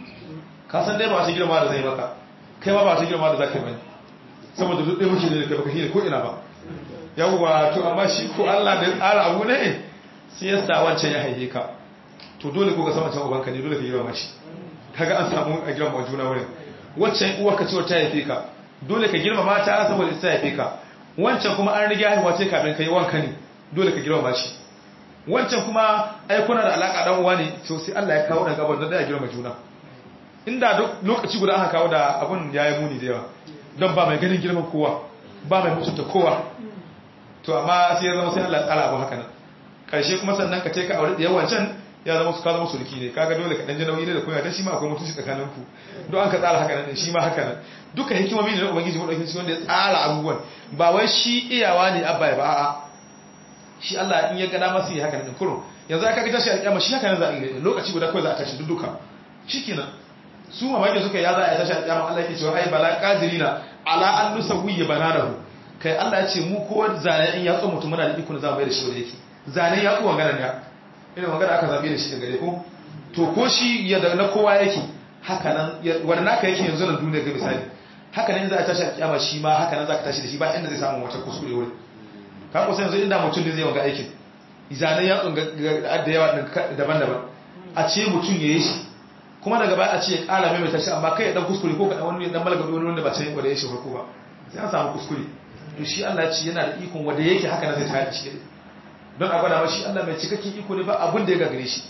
ka san dai ba su girma da zai maka kai ma ba su girma da za ka yi bane saboda duk ɗaya muke da kai baka hira ko ina ba yawwa to amma shi ko Allah da tsara abu ne sai ya sa wancan ya haife ka to dole ko ka san wancan ubanka ne dole ka girma shi kaga an samu a girma juna wurin waccan uwar ka ce ta haife ka dole ka girma mata saboda ita haife ka wancan kuma an riga haihuwa ce kafin kai wanka ne dole ka girma shi wancan kuma ai kuna da alaka dan uwa ne to sai Allah ya kawo dan gaban da ya girma juna inda lokaci guda aka kawo da abun yayi muni da yawa don ba mai ganin girman kowa ba mai mutunta kowa to amma sai ya zama sai Allah ya tsara abu haka nan karshe kuma sannan ka ce ka aure da yawan can ya zama su ka zama sulki ne kaga dole ka dan ji nauyi ne da kuma ta shi ma akwai mutunci tsakanin ku don an ka tsara haka nan shi ma haka nan duka hikimomi ne da ubangiji mu dauke shi wanda ya tsara abubuwan ba wai shi iyawa ne abba ya ba a'a shi Allah in ya gada masa yi haka nan kurun yanzu aka ga tashi a kiyama shi haka nan za a yi lokaci guda kawai za a tashi duka shikenan su mamaki suka ya za a tashi a kiyama Allah yake cewa ai bala qadirina ala an nusawwi bananahu kai Allah ya ce mu ko zane in ya tso mutum muna da iko za mu mai da shi wanda yake zane ya tso magana ne ina magana aka zabe da shi daga gare ko to ko shi ya da na kowa yake haka nan wanda naka yake yanzu nan duniya ga misali haka nan za a tashi a kiyama shi ma haka nan za ka tashi da shi ba inda zai samu wata kuskure wurin ka kusa yanzu inda mutum ne zai wanga aikin zanen ya tsunga da yawa daban-daban a ce mutum ya yi shi kuma daga baya a ce ya kala mai mai tashi amma kai ya dan kuskure ko ka wani dan malaka wani wanda ba can wanda ya shi farko ba sai an samu kuskure to shi Allah ce yana da ikon wanda yake haka na zai tayar shi don a gwada shi Allah mai cikakken iko ne ba abin da ya gagare shi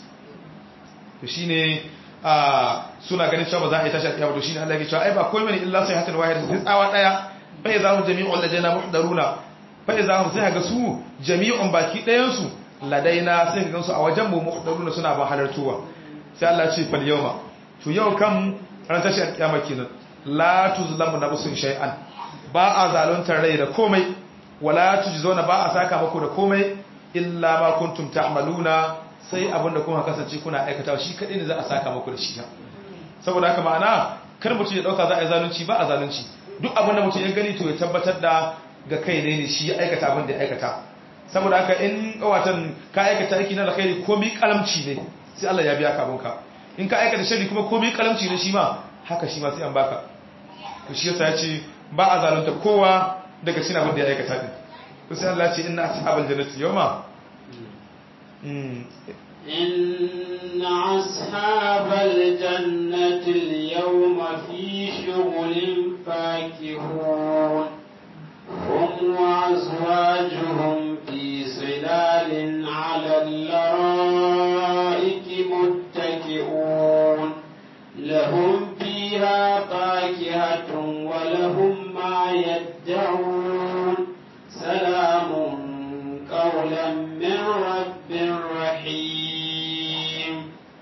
to shine a suna ganin cewa ba za a yi tashi a kiyama to shine Allah ya ce ai ba komai ne illa sai hakan wahid sai tsawa daya bai za mu jami'u ladaina muhdaruna bai za mu sai ga su jami'un baki ɗayan su ladaina sai ga su a wajen mu muhdaruna suna ba halartuwa sai Allah ce fal yawma to yau kan ran tashi a kiyama kenan la tuzlamu nafsun shay'an ba a zaluntar rai da komai wala tujzona ba a saka muku da komai illa ma kuntum ta'maluna sai abinda kuma kasance kuna aikatawa shi kadai ne za a saka muku da shi saboda haka ma'ana kar mutum ya dauka za a yi zalunci ba a zalunci duk abinda mutum ya gani to ya tabbatar da ga kai ne ne shi ya aikata abin da ya aikata saboda haka in watan ka aikata aiki na alkhairi komai kalamci ne sai Allah ya biya ka abinka in ka aikata sharri kuma komai kalamci ne shi ma haka shi ma sai an baka to shi yasa ya ce ba a zalunta kowa daga cikin abin da ya aikata din to sai Allah ya ce inna ashabal jannati yawma إن أصحاب الجنة اليوم في شغل فاكهون هم وأزواجهم في صلال على الأرائك متكئون لهم فيها فاكهة ولهم ما يدعون سلام قولا من رب رحيم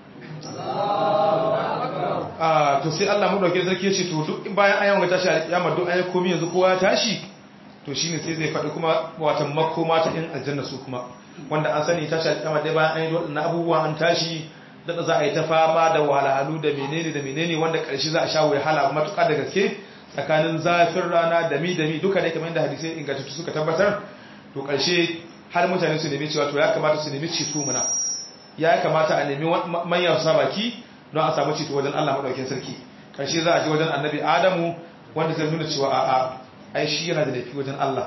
to sai Allah mu dauke sarki ya ce to duk bayan ayan ga tashi alƙiyama duk ayan komai yanzu kowa ya tashi to shine sai zai faɗi kuma watan makoma ta in aljanna su kuma wanda an sani tashi alƙiyama dai bayan an yi waɗannan abubuwa an tashi da za a yi ta fama da wahalhalu da menene da menene wanda ƙarshe za a sha wahala matuƙa da gaske tsakanin zafin rana da mi da mi duka ne kamar yadda hadisai ingantattu suka tabbatar to ƙarshe har mutane su nemi cewa to ya kamata su nemi ceto muna ya kamata a nemi manyan sa baki don a samu ceto wajen Allah madaukakin sarki ƙarshe za a je wajen annabi Adamu wanda zai nuna cewa a'a ai shi yana da laifi wajen Allah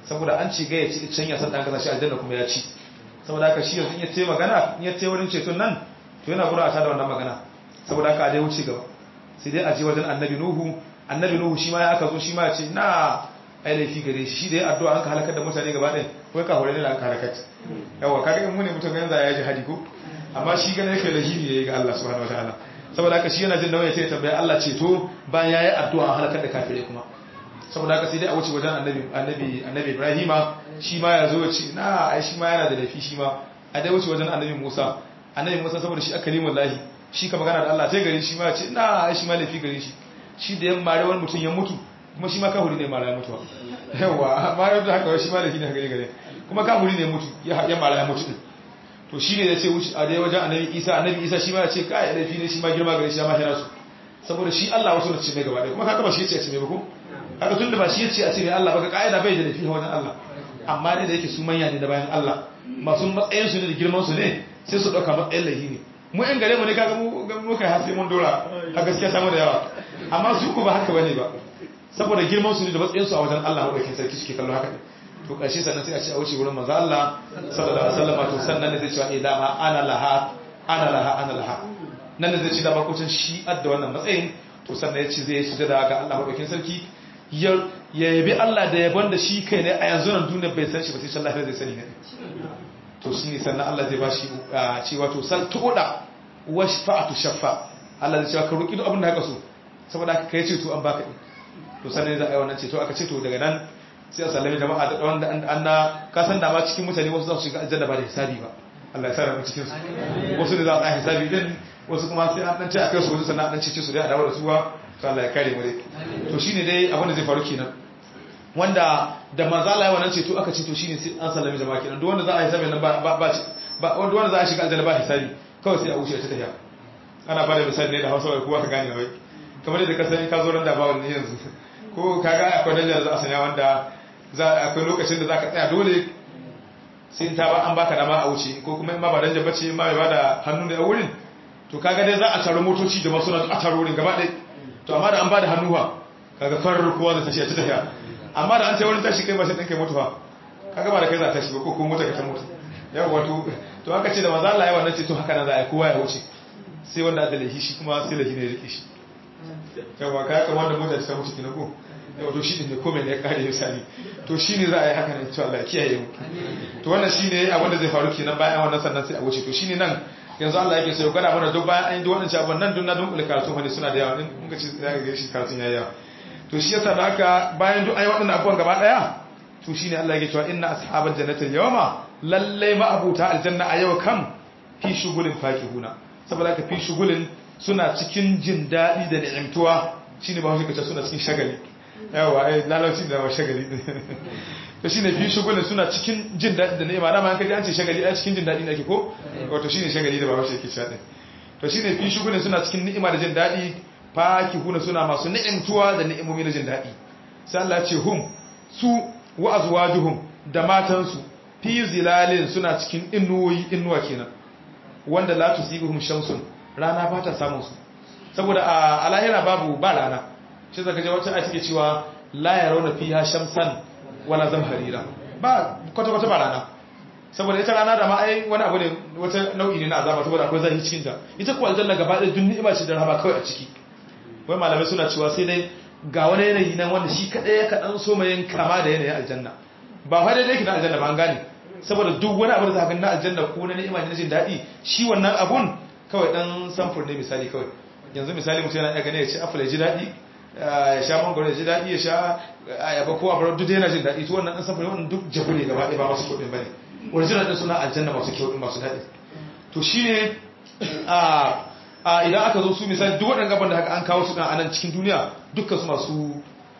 saboda an ci ga ya ci can ya san dan kasa shi aljanna kuma ya ci saboda haka shi yanzu in ya ce magana in ya ce wurin ceton nan to yana gura ta da wannan magana saboda haka a dai wuce gaba sai dai a je wajen annabi nuhu annabi nuhu shi ma ya aka zo shi ma ya ce na ai laifi gare shi shi da ya addu'a an ka halakar da mutane gaba ɗaya ko ka hore ne da an ka halakar yawa kaga in mu ne mutum yanzu ya ji hadi ko amma shi gane yake lahiri ne ga Allah subhanahu wataala saboda haka shi yana jin nauyi sai ya tambaya Allah ceto bayan yayi addu'a an halakar da kafirai kuma saboda haka sai dai a wuce wajen annabi annabi annabi Ibrahima shi ma ya zo ya ce na ai shi ma yana da laifi shi ma a dai wuce wajen annabi Musa annabi Musa saboda shi akalimul lahi shi ka magana da Allah sai gare shi ma ya ce na ai shi ma laifi gare shi shi da yan mare wani mutum ya mutu kuma shi ma kahuri ne mara ya mutuwa yawa amma yau da haka shi ma laifi ne gare gare kuma kahuri ne mutu ya mara ya mutu to shi ne ya ce wuce a dai wajen annabi Isa annabi Isa shi ma ya ce kai laifi ne shi ma girma gare shi ya ma hira su saboda shi Allah wasu da ce mai gaba ɗaya kuma kaga ba shi ya ce a ce mai ba ko kaga tun da ba shi ya ce a ce mai Allah ba ga ka'ida bai da laifi a wajen Allah amma ne da yake su manya ne da bayan Allah masu matsayin su ne da girman su ne sai su ɗauka matsayin laifi ne mu yan gare mu ne kaga mu muka hasi mun dora a gaskiya samu da yawa amma su ku ba haka bane ba saboda girman su ne da matsayin su a wajen Allah madaukakin sarki suke kallo haka ne to ƙarshe sannan sai a ce a wuce wurin manzo Allah sallallahu alaihi wasallam to sannan ne zai ce eh dama ana laha ana laha ana laha nan ne zai ce da bakocin shi adda wannan matsayin to sannan ya ce zai sujada ga Allah madaukakin sarki ya yabi Allah da yabon da shi kai ne a yanzu nan duniya bai san shi ba sai Allah zai sani ne to shi ne sannan Allah zai ba shi cewa to sal tuda wa shafa'atu shaffa Allah zai cewa ka roki duk abin da haka so saboda haka kai ce to an baka to sannan za a yi wannan ce to aka ce to daga nan sai a sallami jama'a da wanda an na kasan dama cikin mutane wasu za su shiga aljanna ba da hisabi ba Allah ya sa mu cikin su wasu ne za a hisabi din wasu kuma sai an dan ce akai su wasu sannan an cece su dai a dawo da suwa to Allah ya kare mu dai to shine dai abin da zai faru kenan wanda da manzo Allah ya wannan ce to aka ce to shine sai an sallami jama'a kenan duk wanda za a hisabi nan ba ba ba wanda wanda za a shiga aljanna ba hisabi kawai sai a wuce ta tafiya ana ba da misali ne da Hausa wai kowa ka gane wai kamar yadda ka sani ka zo ran da ba wani yanzu ko kaga akwai danja da za a sanya wanda akwai lokacin da za ka tsaya dole sai ta ba an baka dama a wuce ko kuma in ma ba danja bace ma bai bada hannu da wurin to kaga dai za a taro motoci da masu a taro wurin gaba ɗaya to amma da an bada hannuwa kaga farar kowa da tashi a ta tafiya amma da an ce wurin tashi kai ba sai ɗan kai mutuwa kaga ba da kai za ta tashi ba ko kuma mota ka ta mutu yawa wato to aka ce da maza Allah ya wannan ce to haka nan za a yi kowa ya wuce sai wanda aka lahi shi kuma sai lahi ne ya rike shi yawa ka kama da mota ta mutu kina ko yawa to shi ne komai ne ya kare misali to shi ne za a yi haka nan to Allah ya kiyaye mu to wannan shi ne abin da zai faru kenan bayan wannan sannan sai a wuce to shi ne nan yanzu Allah yake so ya gwada mana duk bayan an yi duk wannan abin nan duk na dunkule karatu wani suna da yawa in kun ga ci za ga shi karatun yayi yawa to shi yasa da haka bayan duk an yi waɗannan abubuwan gaba daya to shi ne Allah yake cewa inna ashabal jannati yawma lalle ma abuta aljanna a yau kam fi shugulin fakihuna saboda haka fi shugulin suna cikin jin daɗi da ni'imtuwa shine ba shi kace suna cikin shagali yawa ai lalacin da shagali to shine fi shugulin suna cikin jin daɗi da ni'ima dama an kaji an ce shagali a cikin jin daɗi nake ko wato shine shagali da ba shi yake cewa din to shine fi shugulin suna cikin ni'ima da jin daɗi fakihuna suna masu ni'imtuwa da ni'imomi da jin daɗi sai Allah ya ce hum su wa azwajuhum da matansu fi zilalin suna cikin inuwoyi inuwa kenan wanda la tusibuhum shamsun rana ba ta samun su saboda a lahira babu ba rana shi zaka je wata ake cewa la yarawna fiha shamsan wala zamharira ba kwata kwata ba rana saboda ita rana da ma ai wani abu ne wata nau'i ne na azaba saboda akwai zafi cikin ta ita ko aljanna gaba ɗaya dun ni'ima ce da rahama kawai a ciki wai malamai suna cewa sai dai ga wani yanayi nan wanda shi kadai ya kadan so mai kama da yanayin aljanna ba fa daidai ki na aljanna ba an gane saboda duk wani abu da zaka na aljanna ko na ni'ima ne jin daɗi shi wannan abun kawai dan samfur ne misali kawai yanzu misali mutum yana gane ya ci apple ya ji daɗi ya sha mangoro ya ji daɗi ya sha ayaba ko abu duk yana jin daɗi to wannan dan samfur wannan duk jabu ne gaba ɗaya ba masu kuɗin bane original din suna aljanna masu kyau din masu daɗi to shine a a idan aka zo su misali duk waɗannan gaban da haka an kawo su dan anan cikin duniya dukkan su masu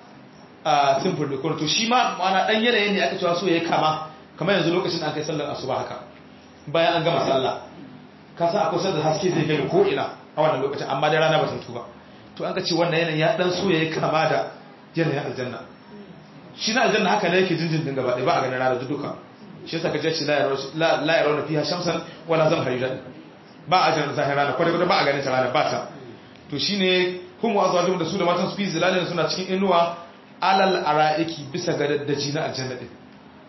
a simple ne to shi ma ma'ana dan yanayin ne aka cewa so ya kama kamar yanzu lokacin da aka yi sallar asuba haka bayan an gama sallah ka sa akwai sallar haske zai gani ko ina a wannan lokacin amma dai rana ba ta ba to an ka ce wannan yanayin ya dan so yayi kama da yanayin aljanna shi na aljanna haka ne yake jinjin din gaba ɗaya ba a ganin rana duka shi yasa ka je ci la la yarawna fiha shamsan wala zamharira ba a ganin zahir rana kwata kwata ba a ganin ta rana ba ta to shine hum wa azwajum da su da matan su fi zilalin suna cikin inuwa alal ara'iki bisa ga daddaji na aljanna din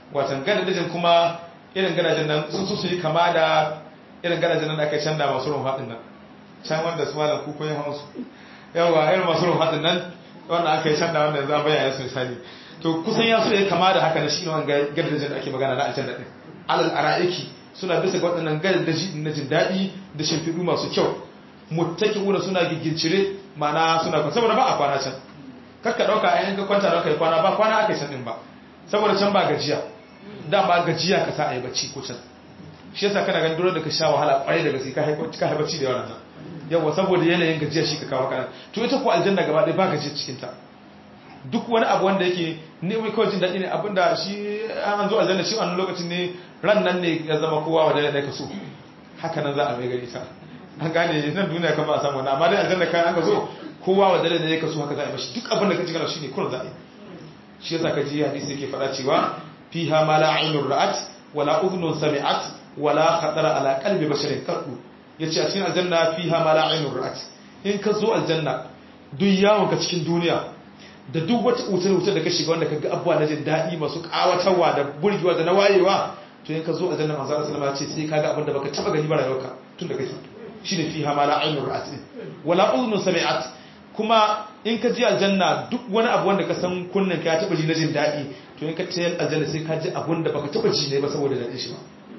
watan gadajin kuma irin gadajin nan sun su yi kama da irin gadajin nan da aka canza masu rumfa din nan can wanda su malam kuko yin hausu yawa irin masu rumfa din nan wanda aka yi canza wanda za bayyana su misali to kusan ya so ya kama da haka na shi ne wanga gadajin da ake magana na aljanna din alal ara'iki suna bisa ga waɗannan gadaji na jin daɗi da shimfiɗu masu kyau muttaqiuna suna gigincire ma'ana suna kwana saboda ba a kwana can kakka ɗauka a yanka kwanta da kai kwana ba kwana aka yi can ɗin ba saboda can ba gajiya dama gajiya ka sa a yi bacci ko can shi yasa kana ganin dole da ka sha wahala kwarai da gaske ka haifa bacci da yawan nan yawa saboda yanayin gajiya shi ka kawo kana to ita ko aljanna gaba ɗaya ba gajiya cikin ta duk wani abu wanda yake ne mai kawai jin daɗi ne abinda shi an zo aljanna shi wannan lokacin ne ran nan ne ya zama kowa wajen da ka so haka nan za a mai gari ta an gane nan duniya kan ba a samu wani amma dai aljanna kan aka zo kowa wajen da ya ka so haka za a yi mashi duk abin da ka ji kana shi ne kullum za a yi shi yasa ka ji hadisi yake faɗa cewa fiha ma la ainur ra'at wala udhunun sami'at wala khatara ala qalbi basharin qaddu yace a cikin aljanna fiha ma la ainur ra'at in ka zo aljanna duk yawon ka cikin duniya da duk wata wutar-wutar da ka shiga wanda ka ga abuwa na jin daɗi masu ƙawatarwa da burgewa da na wayewa to yin ka zo a jannan manzara salama ce sai ka ga abin da baka taɓa gani ba rayuwarka tun da kake shi ne fi hama la ainihin ra'at ne wala uzunun sami'at kuma in ka ji aljanna duk wani abu wanda ka san kunnen ka ya taɓa ji na jin daɗi to in ka tayar aljanna sai ka ji abin da baka taɓa ji ne ba saboda daɗin shi ba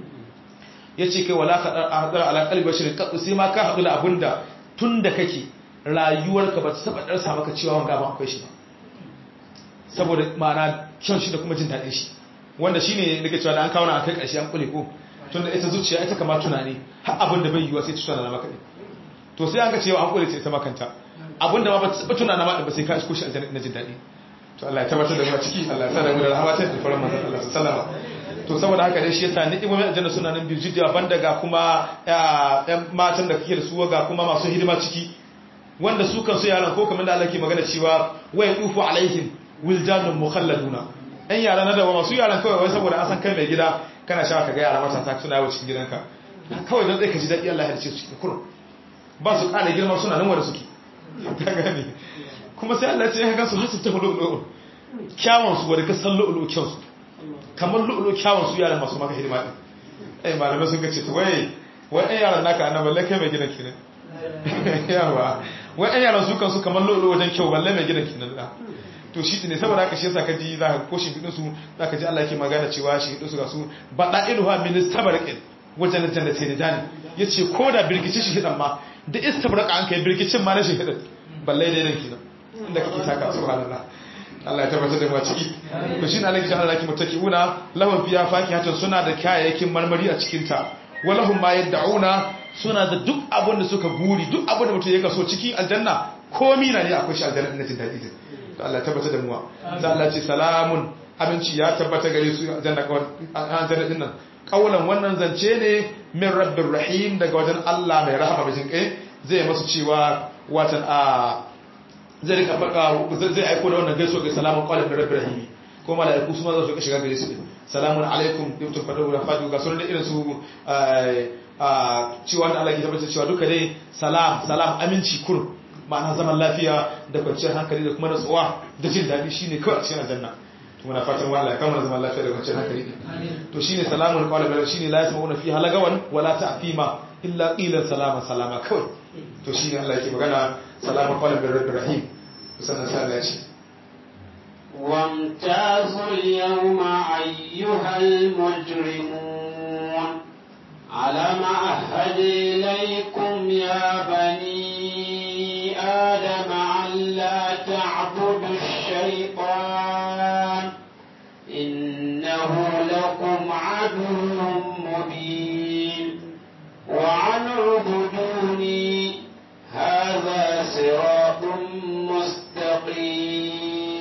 ya ce kai wala ka ɗar ala ƙalbi shirin kaɗu sai ma ka haɗu da abin da tun da kake rayuwarka ba ta taɓa ɗarsa maka cewa wanga ba akwai shi ba saboda ma'ana kyan shi da kuma jin daɗin shi wanda shi ne nake cewa da an kawo na kai ƙarshe an kule ko tun da ita zuciya ita kama tunani har abin da bai yiwuwa sai ta tunana maka ne to sai an ga cewa an kule sai ita makanta abin da ma ba ta tunana ma ba sai ka isko shi a na jin daɗi to Allah ya tabbatar da mu a ciki Allah ya sa da mu da rahama ta da faran manzon Allah sallama to saboda haka dai shi yasa ni'imomin aljanna suna nan biyu jidda banda ga kuma ƴan matan da kake da su ga kuma masu hidima ciki wanda su kan su yaran ko kamar da Allah ke magana cewa waya tufu alaihim wildanun mukhalladuna ɗan yara na dawa masu yaran kawai wai saboda an san kai mai gida kana sha ka ga yara matasa suna yawo cikin gidanka kawai don tsaye ka ji daɗi Allah ya ce su cikin kurun ba su ƙara girma suna nan wanda suke ta gani kuma sai Allah ce ya gan su hasu ta lu'lu'u kyawun su wanda ka san lu'lu'u kyawun su kamar lu'lu'u kyawun su yaran masu maka hidima din ai malamai sun ga ce to wai wai ɗan yaran naka annabi balle kai mai gidan kenan yawa wai ɗan yaran su kan su kamar lu'lu'u wajen kyau balle mai gidan kenan da to shi ne saboda haka shi yasa ka ji za ka ko shi su za ka ji Allah yake magana cewa shi su ga su bada iluha min istabarqin wajen jannati ne dani yace ko da birgici shi hidan ma da istabarqa an kai birgicin ma na shi hidan balle dai nan kidan inda kake taka subhanallah Allah ya tabbatar da mu a ciki to shi ne Allah ya Allah yake mutakiuna lahum fiya fakihatun suna da kayayyakin marmari a cikin ta walahum ma yad'una suna da duk abin da suka guri duk abin da mutum ya kaso cikin aljanna komi na ne akwai shi aljanna na jin daɗi to Allah tabbata da muwa sai Allah ce salamun abinci ya tabbata gare su aljanna aljanna din nan kaulan wannan zance ne min rabbir rahim daga wajen Allah mai rahama mai jin kai zai masu cewa watan a zai rika baka zai aiko da wannan gaisuwa ga salamun qawlan min rabbir rahim ko malaiku su ma za su shiga gare su salamun alaikum dukkan fadu da fadu ga sunan irin su a cewa da Allah ya tabbata cewa duka dai salam salam aminci kur ma'ana zaman lafiya da kwanciyar hankali da kuma natsuwa da jin daɗi shine kawai a cikin aljanna to muna fatan wallahi ya kama zaman lafiya da kwanciyar hankali to shine salamun qawlan bil shine la yasma'una fiha lagawan wala ta'thima illa qilan salama salama kawai to shine Allah yake magana salamun qawlan bil rahim sannan sai Allah ya ce وامتازوا اليوم أيها المجرمون ألم أهد إليكم يا بني آدم ألا تعبدوا الشيطان إنه لكم عدو مبين وعن اعبدوني هذا صراط مستقيم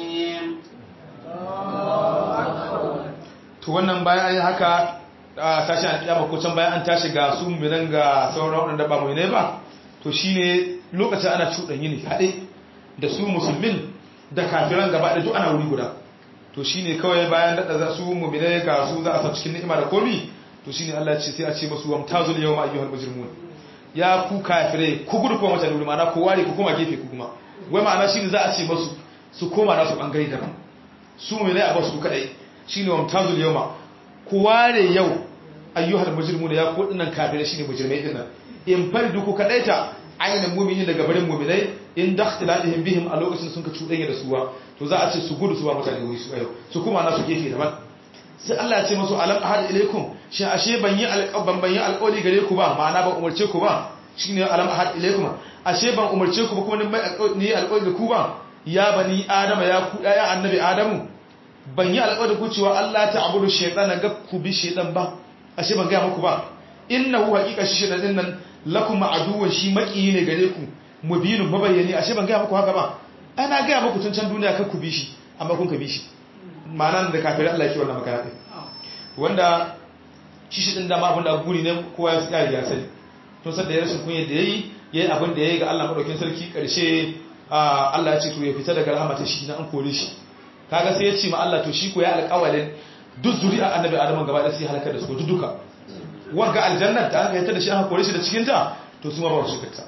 to wannan bayan an yi haka a tashi an kiyama ko can bayan an tashi ga su miran ga sauran waɗanda ba mu ne ba to shine lokacin ana cuɗanyi ne haɗe da su musulmin da kafiran gaba da duk ana wuri guda to shine kawai bayan daɗa za su mu'minai ga su za a sa cikin ni'ima da komi to shine Allah ya ce sai a ce musu wamtazul yawma ayyuhal mujrimun ya ku kafirai ku gudu kuma mutane wuri ma'ana ku ware ku kuma gefe ku kuma wai ma'ana shine za a ce musu su koma nasu bangare daban su mu'minai a basu kadai shine wamtazul yawma ku ware yau ayyuhal mujrimuna ya ku dinnan kafirai shine mujrimai dinnan in fardu ku kadaita ainihin mumini daga barin muminai in dakhtilalihim bihim a lokacin sun ka cuɗanya da suwa to za a ce su gudu su ba mutane wuri su ayo su kuma na su gefe daban sai Allah ya ce musu alam ahad ilaikum shi ashe ban yi alƙaban ban yi alƙawari gare ku ba ma'ana ban umarce ku ba shine alam ahad ilaikum ashe ban umarce ku ba kuma ni mai ni alƙawari da ku ba ya bani adama ya ku ya annabi adamu ban yi alƙawari ku cewa Allah ta abudu shaytana ga ku bi shaytan ba ashe ban ga muku ba innahu haqiqa shi shaytan din nan lakum aduwwan shi maƙiyi ne gare ku mubinun mabayyani ashe ban ga muku haka ba ana ga muku tun can duniya kar ku bi shi amma kun ka bi shi ma'ana da kafirai Allah yake wannan magana wanda shi shi din dama abinda guri ne kowa ya tsaya ya sani to sai da ya rashin kunya da yayi yayi abin da yayi ga Allah madaukin sarki karshe Allah ya ce to ya fita daga rahmatin shi na an kore shi kaga sai ya ce ma Allah to shi ko ya alƙawalin duk zuri'a annabi Adamu gaba da sai halaka da su duk duka wanga aljannar da aka yanta da shi aka kore shi da cikin ta to su ma ba su shiga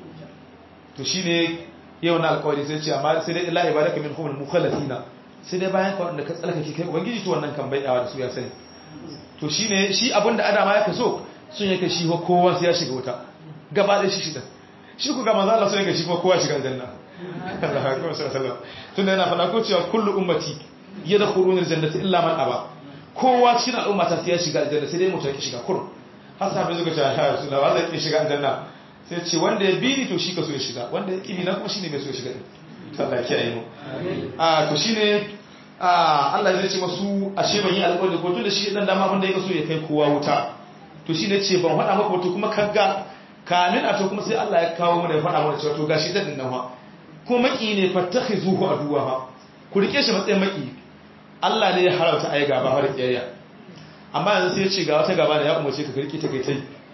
to shine yau na alƙawari sai ce amma sai dai illa ibadaka min humul mukhallasina sai dai bayan ka wanda ka tsalkake kai ubangiji to wannan kan bai dawa da su ya sani to shine shi abinda adama ya kaso sun yake shi kowa sai ya shiga wuta gaba da shi shida shi ku ga manzo Allah sun yake shi kuma kowa shiga aljanna Allah akbar sallallahu tunda yana fada ko cewa kullu ummati yadkhuluna aljannata illa man aba kowa cikin al'umma ta sai ya shiga aljanna sai dai mutum ya shiga kur har sabai zuka ce ya rasulullah wanda yake shiga aljanna sai ce wanda ya bi ni to shi ka so ya shiga wanda ya kibi na kuma shine mai so ya shiga din Allah kiyaye mu a to shine Allah zai ce masu ashe ban yi alƙawari ko tun da shi dan dama abin da ya so ya kai kowa wuta to shine ce ban faɗa maka wato kuma kaga kamin a to kuma sai Allah ya kawo mu da ya faɗa mana cewa to gashi dan nan fa ko maki ne fattakhizuhu aduwa fa ku rike shi matsayin maki Allah ne ya harauta ai gaba har kiyayya amma yanzu sai ya ce ga wata gaba da ya umarce ka rike ta kai tai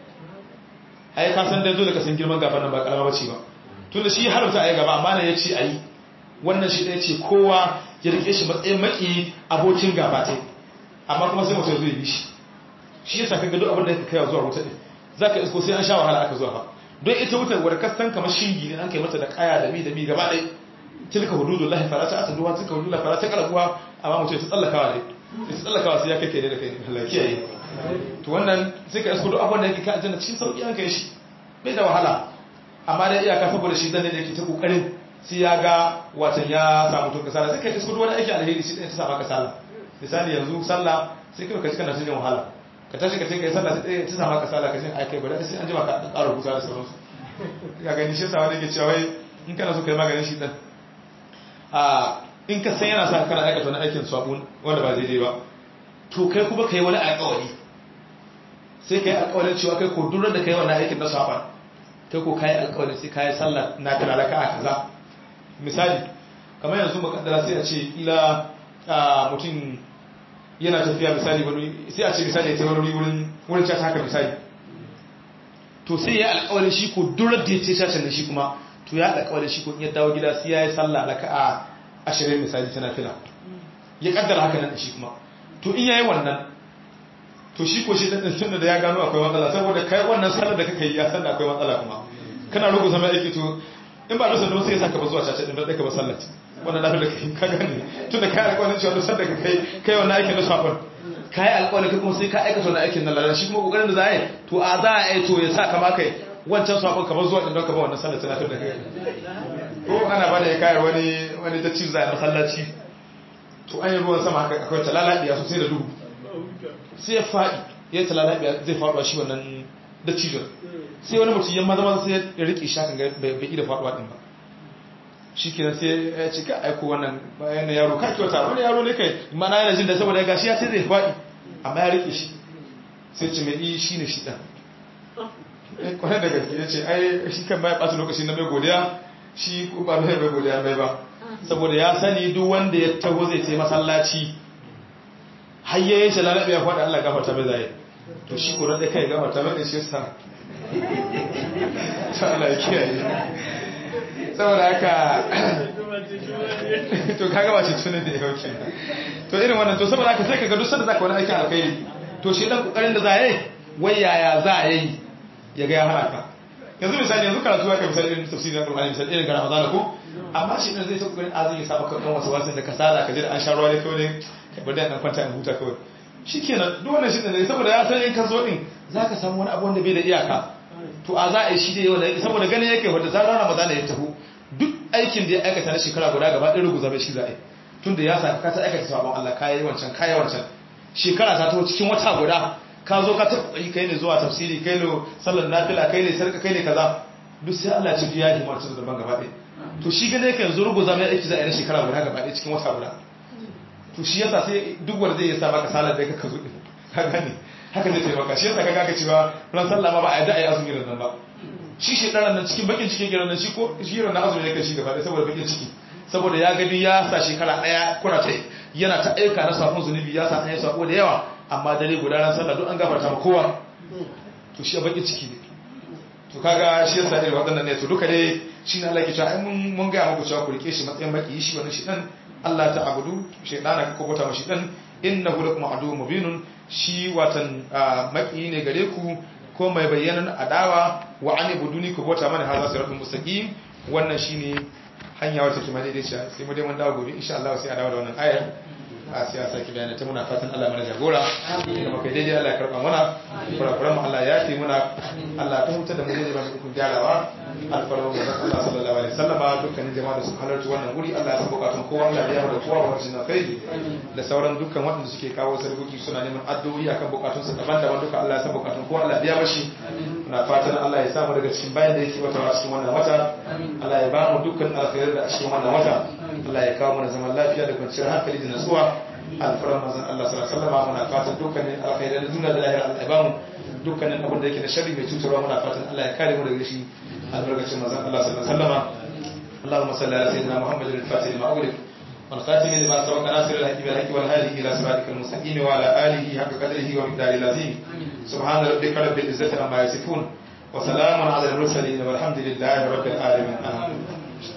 ai ka san da zo da ka san girman gaba nan ba karama bace ba tunda shi harauta ai gaba amma ne ya ce ayi wannan shi ɗaya ce kowa ya rike shi matsayin maki abokin gaba ta amma kuma sai mutum zai bi shi shi yasa kaga duk abin da ka kai zuwa wuta din zaka isko sai an sha wahala aka zuwa fa don ita wutar wadda kasan kamar shingi ne an kai mata da kaya da mi da mi gaba ɗaya tilka hududullahi fala ta ataduha tilka hududullahi fala ta kalabuha amma mutum ya tsallakawa ne ya tsallakawa sai ya kai kai da kai Allah kiyaye to wannan sai ka isko duk abin da yake ka aljanna cikin sauki an kai shi bai da wahala amma dai iyaka saboda shi dan ne da yake ta kokarin sai ya ga watan ya samu tun kasala sai kai isko duk wani aiki alheri shi ɗaya ta samu kasala misali yanzu sallah sai kai ka ci kana cikin wahala ka tashi ka ce kai sallah sai ta samu kasala ka ce ai kai bari sai an jima ka ƙara rubuta da sauransu ya gani shi sa wani ke cewa wai in kana so kai maganin shi dan a in ka san yana sa kana aikata wani aikin sabo wanda ba daidai ba to kai kuma kai wani alƙawari sai kai alƙawarin cewa kai ko durar da kai wannan aikin na saban kai ko kai alƙawarin sai kai sallah na kana raka a kaza misali kamar yanzu makaddara sai a ce ila mutum yana tafiya misali wani sai a ce misali ya ce wani wurin wurin cata haka misali to sai ya alƙawarin shi ko durar da ya ce cacin da shi kuma to ya alƙawarin shi ko in ya dawo gida sai ya yi sallah raka'a ashirin misali tana fila ya kaddara haka nan da shi kuma to in yayi wannan to shi ko shi dan tunda da ya gano akwai matsala saboda kai wannan sallar da kake yi ya san da akwai matsala kuma kana rugu zama aiki to in ba rusa da sai ya saka ba zuwa caca din da ka ba sallar wannan lafi da kai ka gane tunda kai alƙawarin cewa duk da kai kai wannan aikin na safar kai alƙawarin kai kuma sai ka aikata wannan aikin na lalata shi kuma kokarin da za a yi to a za a yi to ya sa kama kai wancan safar ka ba zuwa din don ka ba wannan sallar tana da kai ko ana bada ya kayar wani wani ta cizo a masallaci to an yi ruwan sama haka akwai talalabiya sosai da duhu sai ya faɗi ya yi talalabiya zai faɗuwa shi wannan da cizo sai wani mutum yamma zama sai ya riƙe shakan bai ƙi da faɗuwa ɗin ba shi kenan sai ya ce ka aiko wannan bayan yaro ka kyauta wani yaro ne kai mana yana jin da saboda ya gashi ya ce zai faɗi amma ya riƙe shi sai ce mai shi ne shi ɗan kwanar da gaske ya ce ai shi kan baya ɓata lokaci na mai godiya shi ba mai bai godiya mai ba saboda ya sani duk wanda ya taho zai ce masallaci hayyayen shi lalabe ya faɗa Allah gafarta mai zai to shi kuran da kai gafarta mai shi sa ta Allah ya kiyaye saboda haka to kaga ba shi tunan da ya hauke to irin wannan to saboda haka sai ka ga duk sanda zaka wani aikin alkhairi to shi dan kokarin da za a yi wai yaya za a yi ya ga ya hana ka yanzu misali yanzu karatu ya kai misali irin tafsirin Qur'ani misali irin kana Ramadan ko amma shi dan zai ta kokarin azumi ya saba kan wasu wasu da kasala ka je da an sha ruwa ne kawai bari dan kwanta in huta kawai shikenan duk wannan shi ne saboda ya san in ka zo din zaka samu wani abu wanda bai da iyaka to a za a yi shi dai wanda saboda ganin yake wanda zarar Ramadan ya taho duk aikin da ya aikata na shekara guda gaba ɗaya ruguza bai shi za a yi tunda ya sa ka ta aikata sabon Allah kayi wancan kayi wancan shekara ta taho cikin wata guda ka zo ka taɓa yi kai ne zuwa tafsiri kai ne sallar nafila kai ne sarka kai ne kaza duk sai Allah ya ci biya himarta da ban gaba ɗaya to shi gane ka yanzu ruguza mai aiki za a yi na shekara guda gaba ɗaya cikin wata guda to shi yasa sai duk wanda zai sa maka salar da ka zo din ka gane haka zai taimaka shi yasa kaga ka cewa ran sallah ma ba a yadda a yi azumi ran nan ba shi shi ɗaran nan cikin bakin cikin gidan nan shi ko shi ran azumi ne kan shi gaba ɗaya saboda bakin ciki saboda ya gani ya sa shekara ɗaya kuna ta yana ta aika na safon zunubi ya sa hanyar sako da yawa amma dare guda ran sallah duk an gafarta ma kowa to shi bakin ciki ne to kaga shi yasa irin waɗannan ne to duka dai shi ne Allah ke cewa ai mun mun ga muku cewa ku rike shi matsayin baki shi wannan shi dan Allah ta abudu shaytana ka kobota mashi dan innahu lakum adu mubinun shi watan maki ne gare ku ko mai bayyanan adawa wa an ibuduni ku bota mana haza siratul mustaqim wannan shine hanya wata kuma daidai ce sai mu dai mun dawo gobe insha Allah sai a dawo da wannan ayar a siyasa ki bayani ta muna fatan Allah mana jagora da muka daidai Allah ya karba mana kurakuran mu Allah ya yafe muna Allah ta huta da mu ne ba mu kun gyarawa alfarma mu Allah sallallahu alaihi wasallam dukkanin jama'a da su halarci wannan guri Allah ya san bukatun kowa Allah ya da kowa wannan na kai da sauran dukkan waɗanda suke kawo sarkoki suna neman addu'o'i akan bukatun su daban-daban duka Allah ya san bukatun kowa Allah ya bashi muna fatan Allah ya samu daga cikin bayan da yake wata cikin wannan wata Allah ya ba mu dukkan alkhairar da a cikin wannan wata Allah ya kawo mana zaman lafiya da kwanciyar hankali da natsuwa alfaran manzon Allah sallallahu alaihi wasallam muna fatan dukkanin alkhairar da duniya da lahira Allah ya ba mu dukkanin abin da yake da sharri mai cutarwa muna fatan Allah ya kare mu daga shi albarkacin manzon Allah sallallahu alaihi wasallam اللهم صل على سيدنا محمد الفاتح لما أغلق والخاتم لما سبق ناصر الحق بالحق والهادي إلى صراطك المستقيم وعلى آله حق قدره ومقداره العظيم سبحان ربك رب العزة عما يصفون وسلام على المرسلين والحمد لله رب العالمين آمين